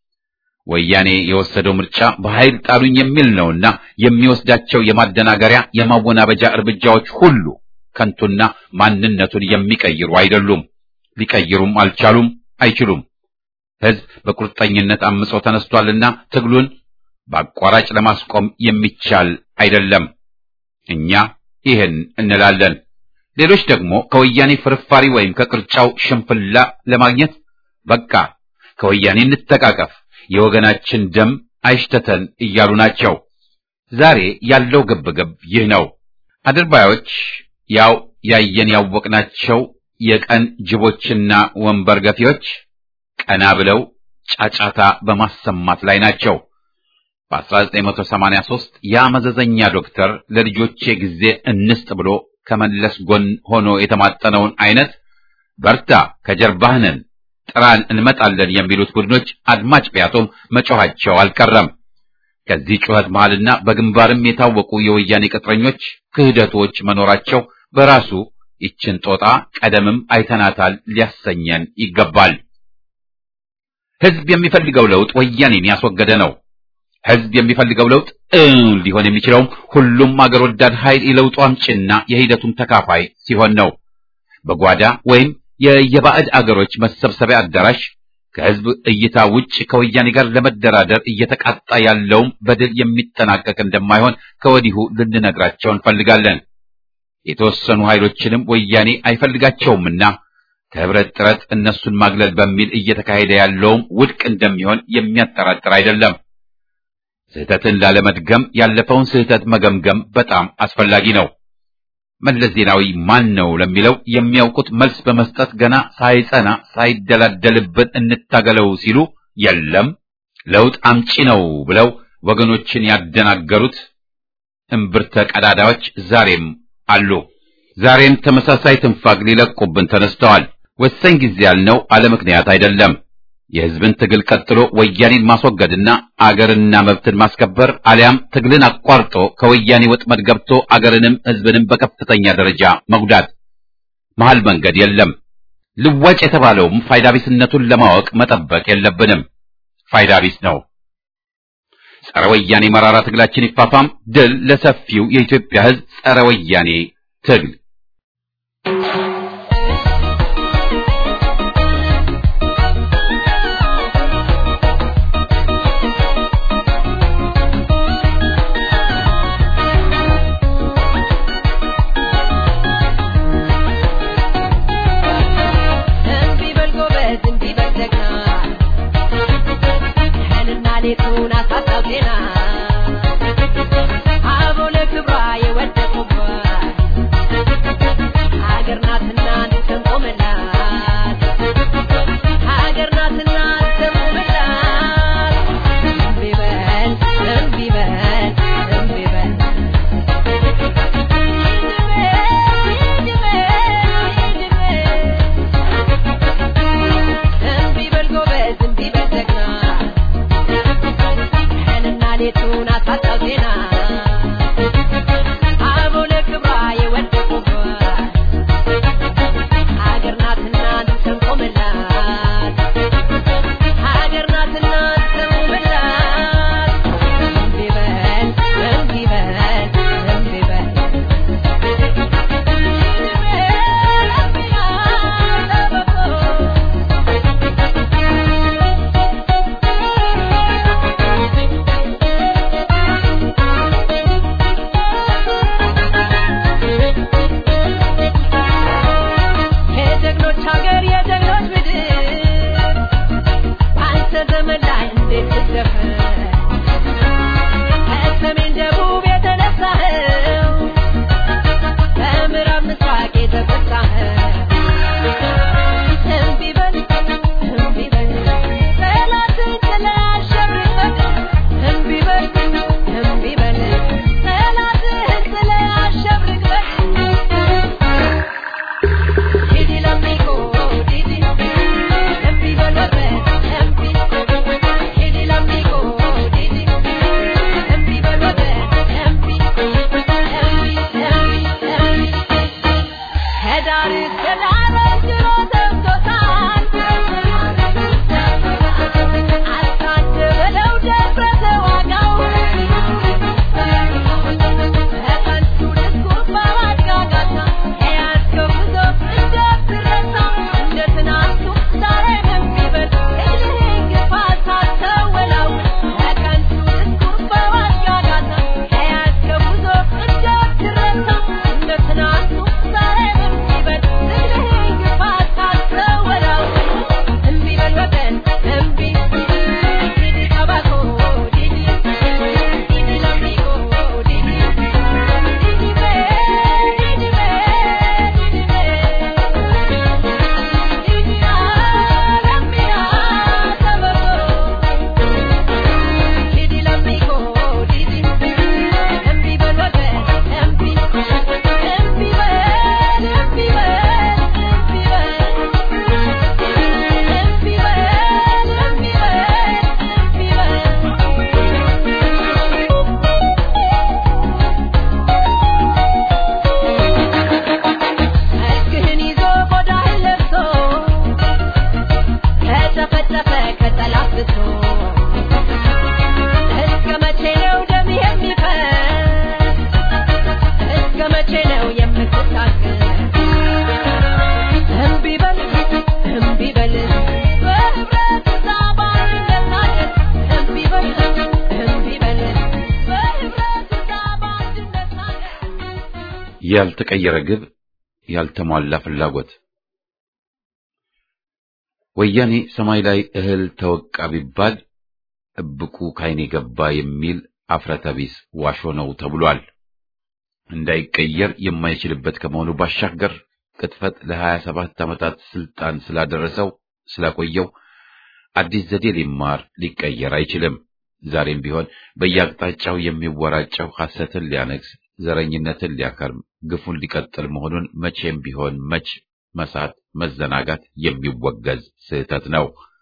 ወያኔ የወሰደው ምርጫ በኃይል ጣሉኝ የሚል ነውና የሚወስዳቸው የማደናገሪያ የማወናበጃ እርምጃዎች ሁሉ ከንቱና ማንነቱን የሚቀይሩ አይደሉም። ሊቀይሩም አልቻሉም፣ አይችሉም። ህዝብ በቁርጠኝነት አምጾ ተነስቷልና ትግሉን በአቋራጭ ለማስቆም የሚቻል አይደለም። እኛ ይህን እንላለን። ሌሎች ደግሞ ከወያኔ ፍርፋሪ ወይም ከቅርጫው ሽንፍላ ለማግኘት በቃ ከወያኔ እንተቃቀፍ፣ የወገናችን ደም አይሽተተን እያሉ ናቸው። ዛሬ ያለው ግብግብ ይህ ነው። አድርባዮች ያው ያየን ያወቅናቸው የቀን ጅቦችና ወንበር ገፊዎች ቀና ብለው ጫጫታ በማሰማት ላይ ናቸው። በ1983 ያ መዘዘኛ ዶክተር ለልጆቼ ጊዜ እንስጥ ብሎ ከመለስ ጎን ሆኖ የተማጠነውን አይነት በርታ፣ ከጀርባህ ነን፣ ጥራን፣ እንመጣለን የሚሉት ቡድኖች አድማጭ ቢያጡም መጮኻቸው አልቀረም። ከዚህ ጩኸት መሃልና በግንባርም የታወቁ የወያኔ ቅጥረኞች ክህደቶች መኖራቸው በራሱ ይችን ጦጣ ቀደምም አይተናታል ሊያሰኘን ይገባል። ህዝብ የሚፈልገው ለውጥ ወያኔን ያስወገደ ነው። ህዝብ የሚፈልገው ለውጥ እውን ሊሆን የሚችለውም ሁሉም አገር ወዳድ ኃይል የለውጡ አምጪና የሂደቱም ተካፋይ ሲሆን ነው። በጓዳ ወይም የየባዕድ አገሮች መሰብሰቢያ አዳራሽ ከህዝብ እይታ ውጭ ከወያኔ ጋር ለመደራደር እየተቃጣ ያለውም በድል የሚጠናቀቅ እንደማይሆን ከወዲሁ ልንነግራቸው እንፈልጋለን። የተወሰኑ ኃይሎችንም ወያኔ አይፈልጋቸውምና ከህብረት ጥረት እነሱን ማግለል በሚል እየተካሄደ ያለውም ውድቅ እንደሚሆን የሚያጠራጥር አይደለም። ስህተትን ላለመድገም ያለፈውን ስህተት መገምገም በጣም አስፈላጊ ነው። መለስ ዜናዊ ማን ነው ለሚለው የሚያውቁት መልስ በመስጠት ገና ሳይጸና ሳይደላደልብን እንታገለው ሲሉ የለም ለውጥ አምጪ ነው ብለው ወገኖችን ያደናገሩት እምብርተ ቀዳዳዎች ዛሬም አሉ። ዛሬም ተመሳሳይ ትንፋግ ሊለቁብን ተነስተዋል። ወሳኝ ጊዜ ያልነው አለ ምክንያት አይደለም። የህዝብን ትግል ቀጥሎ ወያኔን ማስወገድና አገርና መብትን ማስከበር አሊያም ትግልን አቋርጦ ከወያኔ ወጥመድ ገብቶ አገርንም ህዝብንም በከፍተኛ ደረጃ መጉዳት። መሃል መንገድ የለም። ልዋጭ የተባለውም ፋይዳ ቢስነቱን ለማወቅ መጠበቅ የለብንም። ፋይዳ ቢስ ነው። ጸረ ወያኔ መራራ ትግላችን ይፋፋም። ድል ለሰፊው የኢትዮጵያ ህዝብ ጸረ ወያኔ ትግል ያልተቀየረ ግብ፣ ያልተሟላ ፍላጎት። ወያኔ ሰማይ ላይ እህል ተወቃ ቢባል እብቁ ካይኔ ገባ የሚል አፍረተቢስ ዋሾ ነው ተብሏል። እንዳይቀየር የማይችልበት ከመሆኑ ባሻገር ቅጥፈት ለሀያ ሰባት ዓመታት ስልጣን ስላደረሰው ስላቆየው አዲስ ዘዴ ሊማር ሊቀየር አይችልም። ዛሬም ቢሆን በየአቅጣጫው የሚወራጨው ሐሰትን ሊያነግስ ዘረኝነትን ሊያከርም ግፉን ሊቀጥል መሆኑን መቼም ቢሆን መች መሳት መዘናጋት የሚወገዝ ስህተት ነው።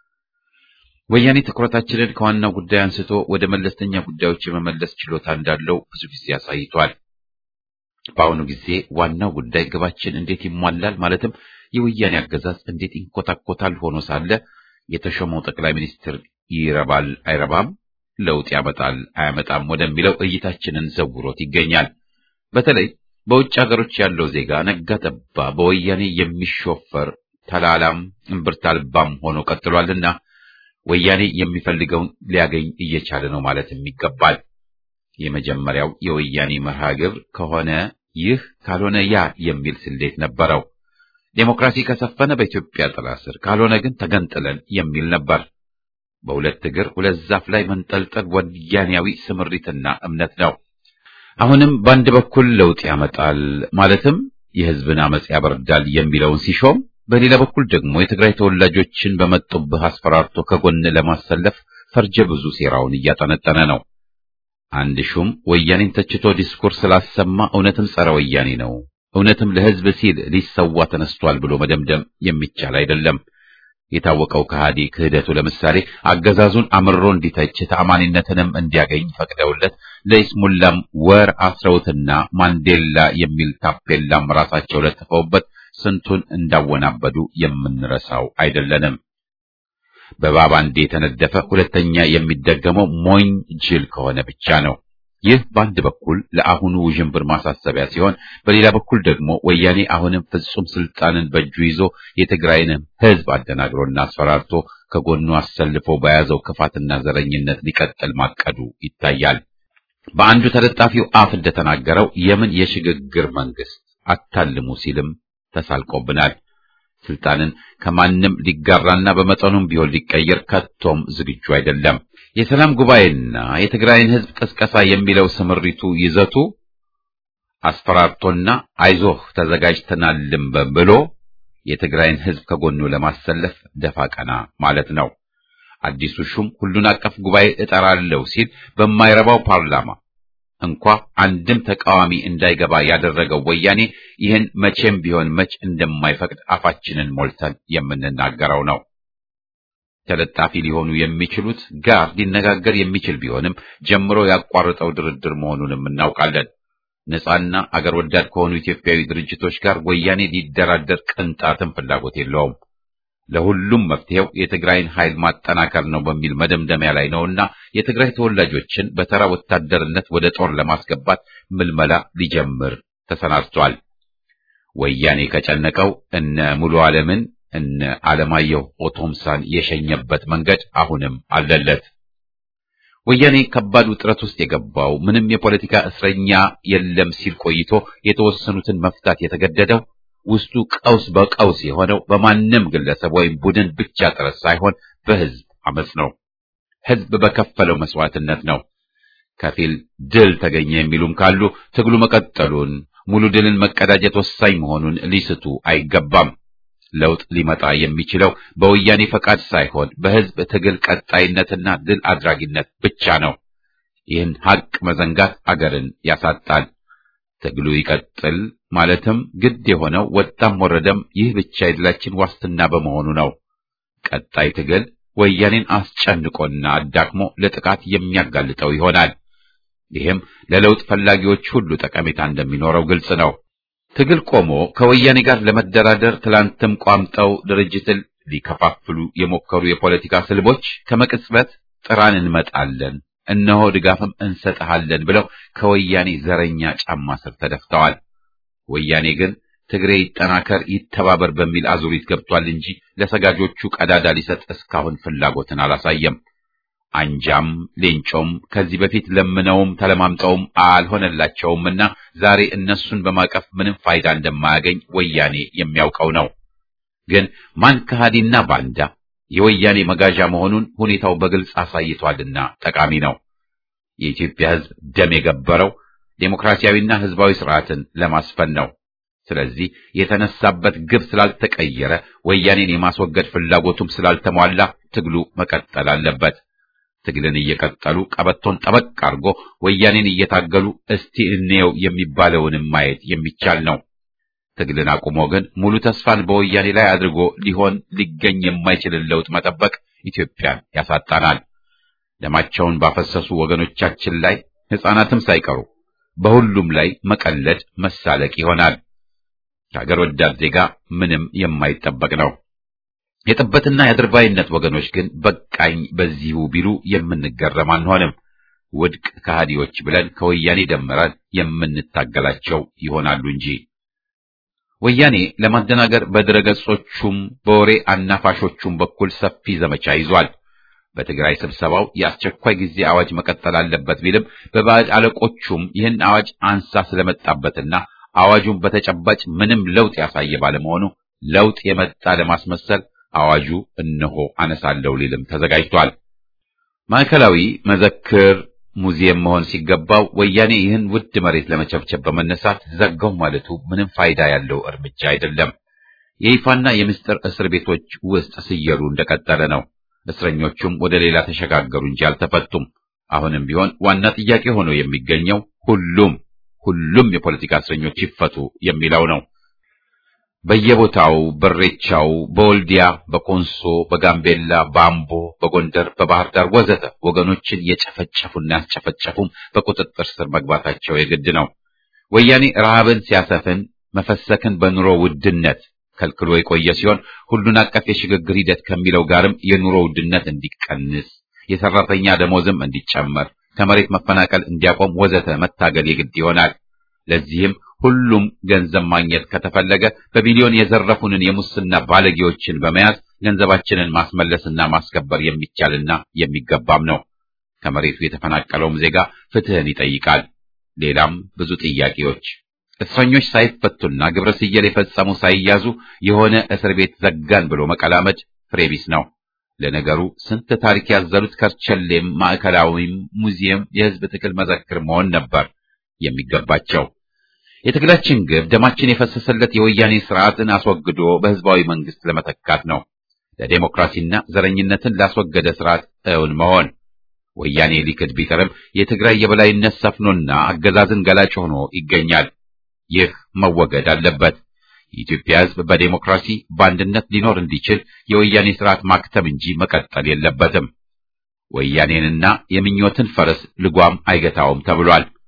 ወያኔ ትኩረታችንን ከዋናው ጉዳይ አንስቶ ወደ መለስተኛ ጉዳዮች የመመለስ ችሎታ እንዳለው ብዙ ጊዜ አሳይቷል። በአሁኑ ጊዜ ዋናው ጉዳይ ግባችን እንዴት ይሟላል ማለትም የወያኔ አገዛዝ እንዴት ይንኮታኮታል ሆኖ ሳለ የተሾመው ጠቅላይ ሚኒስትር ይረባል አይረባም፣ ለውጥ ያመጣል አያመጣም ወደሚለው እይታችንን ዘውሮት ይገኛል። በተለይ በውጭ ሀገሮች ያለው ዜጋ ነጋ ጠባ በወያኔ የሚሾፈር ተላላም እምብርት አልባም ሆኖ ቀጥሏልና ወያኔ የሚፈልገውን ሊያገኝ እየቻለ ነው ማለትም ይገባል። የመጀመሪያው የወያኔ መርሃ ግብር ከሆነ ይህ ካልሆነ ያ የሚል ስሌት ነበረው። ዴሞክራሲ ከሰፈነ በኢትዮጵያ ጥላ ስር ካልሆነ ግን ተገንጥለን የሚል ነበር። በሁለት እግር ሁለት ዛፍ ላይ መንጠልጠል ወያኔያዊ ስምሪትና እምነት ነው። አሁንም በአንድ በኩል ለውጥ ያመጣል ማለትም የሕዝብን አመጽ ያበርዳል የሚለውን ሲሾም፣ በሌላ በኩል ደግሞ የትግራይ ተወላጆችን በመጡብህ አስፈራርቶ ከጎን ለማሰለፍ ፈርጀ ብዙ ሴራውን እያጠነጠነ ነው። አንድ ሹም ወያኔን ተችቶ ዲስኩር ስላሰማ እውነትም ጸረ ወያኔ ነው፣ እውነትም ለሕዝብ ሲል ሊሰዋ ተነስቷል ብሎ መደምደም የሚቻል አይደለም። የታወቀው ከሃዲ ክህደቱ ለምሳሌ አገዛዙን አምርሮ እንዲተች ተአማኒነትንም እንዲያገኝ ፈቅደውለት ለይስሙላም ወር አስረውትና ማንዴላ የሚል ታፔላም ራሳቸው ለጥፈውበት ስንቱን እንዳወናበዱ የምንረሳው አይደለንም። በባባ እንዴ የተነደፈ ሁለተኛ የሚደገመው ሞኝ ጅል ከሆነ ብቻ ነው። ይህ በአንድ በኩል ለአሁኑ ውዥንብር ማሳሰቢያ ሲሆን፣ በሌላ በኩል ደግሞ ወያኔ አሁንም ፍጹም ስልጣንን በእጁ ይዞ የትግራይንም ሕዝብ አደናግሮና አስፈራርቶ ከጎኑ አሰልፎ በያዘው ክፋትና ዘረኝነት ሊቀጥል ማቀዱ ይታያል። በአንዱ ተለጣፊው አፍ እንደተናገረው የምን የሽግግር መንግስት አታልሙ ሲልም ተሳልቆብናል። ስልጣንን ከማንም ሊጋራና በመጠኑም ቢሆን ሊቀየር ከቶም ዝግጁ አይደለም። የሰላም ጉባኤና የትግራይን ሕዝብ ቅስቀሳ የሚለው ስምሪቱ ይዘቱ አስፈራርቶና አይዞህ ተዘጋጅተናልም ብሎ የትግራይን ሕዝብ ከጎኑ ለማሰለፍ ደፋ ቀና ማለት ነው። አዲሱ ሹም ሁሉን አቀፍ ጉባኤ እጠራለሁ ሲል በማይረባው ፓርላማ እንኳ አንድም ተቃዋሚ እንዳይገባ ያደረገው ወያኔ ይህን መቼም ቢሆን መች እንደማይፈቅድ አፋችንን ሞልተን የምንናገረው ነው። ተለጣፊ ሊሆኑ የሚችሉት ጋር ሊነጋገር የሚችል ቢሆንም ጀምሮ ያቋረጠው ድርድር መሆኑንም እናውቃለን። ነጻና አገር ወዳድ ከሆኑ ኢትዮጵያዊ ድርጅቶች ጋር ወያኔ ሊደራደር ቅንጣትም ፍላጎት የለውም። ለሁሉም መፍትሄው የትግራይን ኃይል ማጠናከር ነው በሚል መደምደሚያ ላይ ነውና የትግራይ ተወላጆችን በተራ ወታደርነት ወደ ጦር ለማስገባት ምልመላ ሊጀምር ተሰናድቷል። ወያኔ ከጨነቀው እነ ሙሉ ዓለምን እነ አለማየሁ ኦቶምሳን የሸኘበት መንገድ አሁንም አለለት። ወያኔ ከባድ ውጥረት ውስጥ የገባው ምንም የፖለቲካ እስረኛ የለም ሲል ቆይቶ የተወሰኑትን መፍታት የተገደደው ውስጡ ቀውስ በቀውስ የሆነው በማንም ግለሰብ ወይም ቡድን ብቻ ጥረት ሳይሆን በህዝብ አመጽ ነው። ህዝብ በከፈለው መስዋዕትነት ነው። ከፊል ድል ተገኘ የሚሉም ካሉ ትግሉ መቀጠሉን ሙሉ ድልን መቀዳጀት ወሳኝ መሆኑን ሊስቱ አይገባም። ለውጥ ሊመጣ የሚችለው በወያኔ ፈቃድ ሳይሆን በህዝብ ትግል ቀጣይነትና ድል አድራጊነት ብቻ ነው። ይህን ሀቅ መዘንጋት አገርን ያሳጣል። ትግሉ ይቀጥል ማለትም ግድ የሆነው ወጣም ወረደም ይህ ብቻ የድላችን ዋስትና በመሆኑ ነው። ቀጣይ ትግል ወያኔን አስጨንቆና አዳክሞ ለጥቃት የሚያጋልጠው ይሆናል። ይህም ለለውጥ ፈላጊዎች ሁሉ ጠቀሜታ እንደሚኖረው ግልጽ ነው። ትግል ቆሞ ከወያኔ ጋር ለመደራደር ትላንትም ቋምጠው ድርጅትን ሊከፋፍሉ የሞከሩ የፖለቲካ ስልቦች ከመቅጽበት ጥራን እንመጣለን፣ እነሆ ድጋፍም እንሰጥሃለን ብለው ከወያኔ ዘረኛ ጫማ ስር ተደፍተዋል። ወያኔ ግን ትግሬ ይጠናከር ይተባበር በሚል አዙሪት ገብቷል እንጂ ለሰጋጆቹ ቀዳዳ ሊሰጥ እስካሁን ፍላጎትን አላሳየም። አንጃም ሌንጮም ከዚህ በፊት ለምነውም ተለማምጠውም አልሆነላቸውምና ዛሬ እነሱን በማቀፍ ምንም ፋይዳ እንደማያገኝ ወያኔ የሚያውቀው ነው። ግን ማን ከሃዲና ባንዳ የወያኔ መጋዣ መሆኑን ሁኔታው በግልጽ አሳይቷልና ጠቃሚ ነው። የኢትዮጵያ ሕዝብ ደም የገበረው ዴሞክራሲያዊና ሕዝባዊ ስርዓትን ለማስፈን ነው። ስለዚህ የተነሳበት ግብ ስላልተቀየረ ወያኔን የማስወገድ ፍላጎቱም ስላልተሟላ ትግሉ መቀጠል አለበት። ትግልን እየቀጠሉ ቀበቶን ጠበቅ አድርጎ ወያኔን እየታገሉ እስቲ እንየው የሚባለውንም ማየት የሚቻል ነው። ትግልን አቁሞ ግን ሙሉ ተስፋን በወያኔ ላይ አድርጎ ሊሆን ሊገኝ የማይችልን ለውጥ መጠበቅ ኢትዮጵያን ያሳጣናል። ደማቸውን ባፈሰሱ ወገኖቻችን ላይ ሕፃናትም ሳይቀሩ በሁሉም ላይ መቀለድ መሳለቅ ይሆናል። ከሀገር ወዳድ ዜጋ ምንም የማይጠበቅ ነው። የጥበትና የአድርባይነት ወገኖች ግን በቃኝ በዚሁ ቢሉ የምንገረም አንሆንም። ውድቅ ከሃዲዎች ብለን ከወያኔ ደምረን የምንታገላቸው ይሆናሉ እንጂ ወያኔ ለማደናገር በድረገጾቹም በወሬ አናፋሾቹም በኩል ሰፊ ዘመቻ ይዟል። በትግራይ ስብሰባው የአስቸኳይ ጊዜ አዋጅ መቀጠል አለበት ቢልም በባዕድ አለቆቹም ይህን አዋጅ አንሳ ስለመጣበትና አዋጁን በተጨባጭ ምንም ለውጥ ያሳየ ባለመሆኑ ለውጥ የመጣ ለማስመሰል አዋጁ እነሆ አነሳለሁ ሊልም ተዘጋጅቷል። ማዕከላዊ መዘክር ሙዚየም መሆን ሲገባው ወያኔ ይህን ውድ መሬት ለመቸብቸብ በመነሳት ዘጋው ማለቱ ምንም ፋይዳ ያለው እርምጃ አይደለም። የይፋና የምስጢር እስር ቤቶች ውስጥ ስየሉ እንደቀጠለ ነው። እስረኞቹም ወደ ሌላ ተሸጋገሩ እንጂ አልተፈቱም። አሁንም ቢሆን ዋና ጥያቄ ሆኖ የሚገኘው ሁሉም ሁሉም የፖለቲካ እስረኞች ይፈቱ የሚለው ነው። በየቦታው በሬቻው፣ በወልዲያ፣ በኮንሶ፣ በጋምቤላ፣ በአምቦ፣ በጎንደር፣ በባህር ዳር ወዘተ ወገኖችን የጨፈጨፉና ያስጨፈጨፉም በቁጥጥር ስር መግባታቸው የግድ ነው። ወያኔ ረሃብን ሲያሰፍን መፈሰክን በኑሮ ውድነት ከልክሎ የቆየ ሲሆን ሁሉን አቀፍ የሽግግር ሂደት ከሚለው ጋርም የኑሮ ውድነት እንዲቀንስ፣ የሰራተኛ ደሞዝም እንዲጨመር፣ ከመሬት መፈናቀል እንዲያቆም ወዘተ መታገል የግድ ይሆናል። ለዚህም ሁሉም ገንዘብ ማግኘት ከተፈለገ በቢሊዮን የዘረፉንን የሙስና ባለጌዎችን በመያዝ ገንዘባችንን ማስመለስና ማስከበር የሚቻልና የሚገባም ነው። ከመሬቱ የተፈናቀለውም ዜጋ ፍትህን ይጠይቃል። ሌላም ብዙ ጥያቄዎች እስረኞች ሳይፈቱና ግብረ ስየል የፈጸሙ ሳይያዙ የሆነ እስር ቤት ዘጋን ብሎ መቀላመድ ፍሬቢስ ነው። ለነገሩ ስንት ታሪክ ያዘሉት ከርቸሌም፣ ማዕከላዊም፣ ሙዚየም የህዝብ ትግል መዘክር መሆን ነበር የሚገባቸው። የትግላችን ግብ ደማችን የፈሰሰለት የወያኔ ስርዓትን አስወግዶ በህዝባዊ መንግስት ለመተካት ነው። ለዴሞክራሲና ዘረኝነትን ላስወገደ ስርዓት እውን መሆን። ወያኔ ሊክድ ቢቀርም የትግራይ የበላይነት ሰፍኖና አገዛዝን ገላጭ ሆኖ ይገኛል። ይህ መወገድ አለበት። የኢትዮጵያ ህዝብ በዴሞክራሲ በአንድነት ሊኖር እንዲችል የወያኔ ስርዓት ማክተም እንጂ መቀጠል የለበትም። ወያኔንና የምኞትን ፈረስ ልጓም አይገታውም ተብሏል።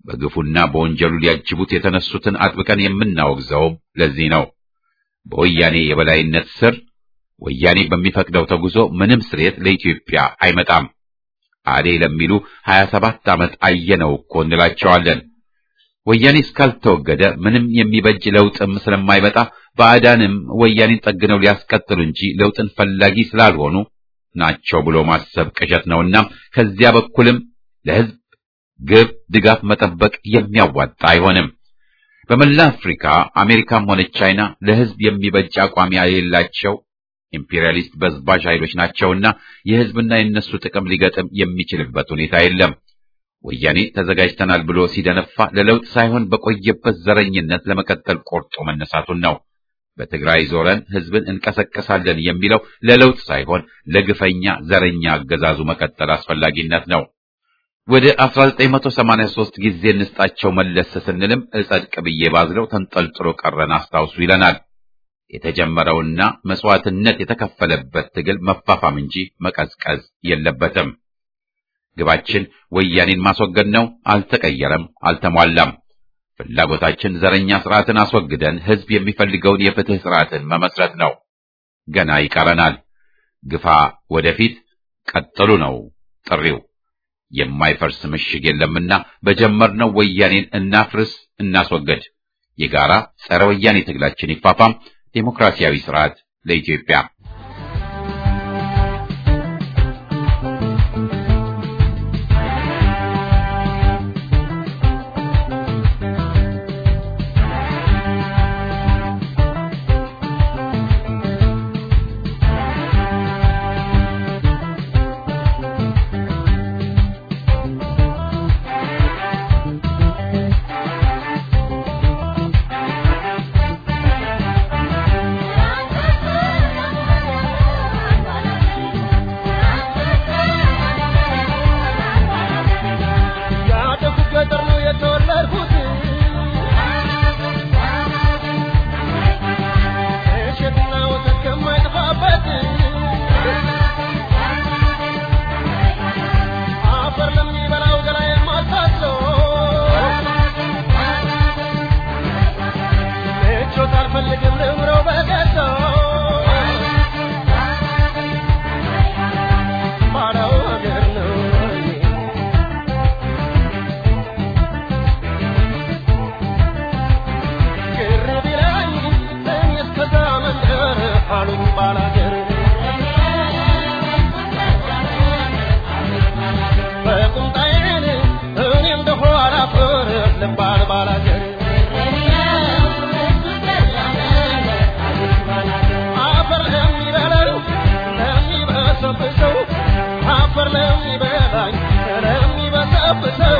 በግፉና በወንጀሉ ሊያጅቡት የተነሱትን አጥብቀን የምናወግዘውም ለዚህ ነው። በወያኔ የበላይነት ስር ወያኔ በሚፈቅደው ተጉዞ ምንም ስሬት ለኢትዮጵያ አይመጣም። አሌ ለሚሉ ሀያ ሰባት ዓመት አየነው እኮ እንላቸዋለን። ወያኔ እስካልተወገደ ምንም የሚበጅ ለውጥም ስለማይመጣ ባዕዳንም ወያኔን ጠግነው ሊያስቀጥሉ እንጂ ለውጥን ፈላጊ ስላልሆኑ ናቸው ብሎ ማሰብ ቅዠት ነውና ከዚያ በኩልም ለሕዝብ ግብ ድጋፍ መጠበቅ የሚያዋጣ አይሆንም። በመላ አፍሪካ አሜሪካም ሆነች ቻይና ለሕዝብ የሚበጅ አቋም የሌላቸው ኢምፔሪያሊስት በዝባዥ ኃይሎች ናቸውና የሕዝብና የነሱ ጥቅም ሊገጥም የሚችልበት ሁኔታ የለም። ወያኔ ተዘጋጅተናል ብሎ ሲደነፋ ለለውጥ ሳይሆን በቆየበት ዘረኝነት ለመቀጠል ቆርጦ መነሳቱን ነው። በትግራይ ዞረን ሕዝብን እንቀሰቀሳለን የሚለው ለለውጥ ሳይሆን ለግፈኛ ዘረኛ አገዛዙ መቀጠል አስፈላጊነት ነው። ወደ 1983 ጊዜ እንስጣቸው መለስ ስንልም እጸድቅ ብዬ ባዝለው ተንጠልጥሎ ቀረን አስታውሱ ይለናል። የተጀመረውና መስዋዕትነት የተከፈለበት ትግል መፋፋም እንጂ መቀዝቀዝ የለበትም። ግባችን ወያኔን ማስወገድ ነው። አልተቀየረም፣ አልተሟላም። ፍላጎታችን ዘረኛ ስርዓትን አስወግደን ሕዝብ የሚፈልገውን የፍትህ ስርዓትን መመስረት ነው። ገና ይቀረናል። ግፋ ወደፊት ቀጥሉ ነው ጥሪው። የማይፈርስ ምሽግ የለምና በጀመርነው ወያኔን እናፍርስ፣ እናስወገድ። የጋራ ጸረ ወያኔ ትግላችን ይፋፋም። ዴሞክራሲያዊ ስርዓት ለኢትዮጵያ።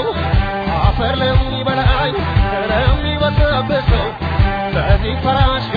አፈር ለሚበላኝ ለሚበሰብሰው በዚህ ፈራሽ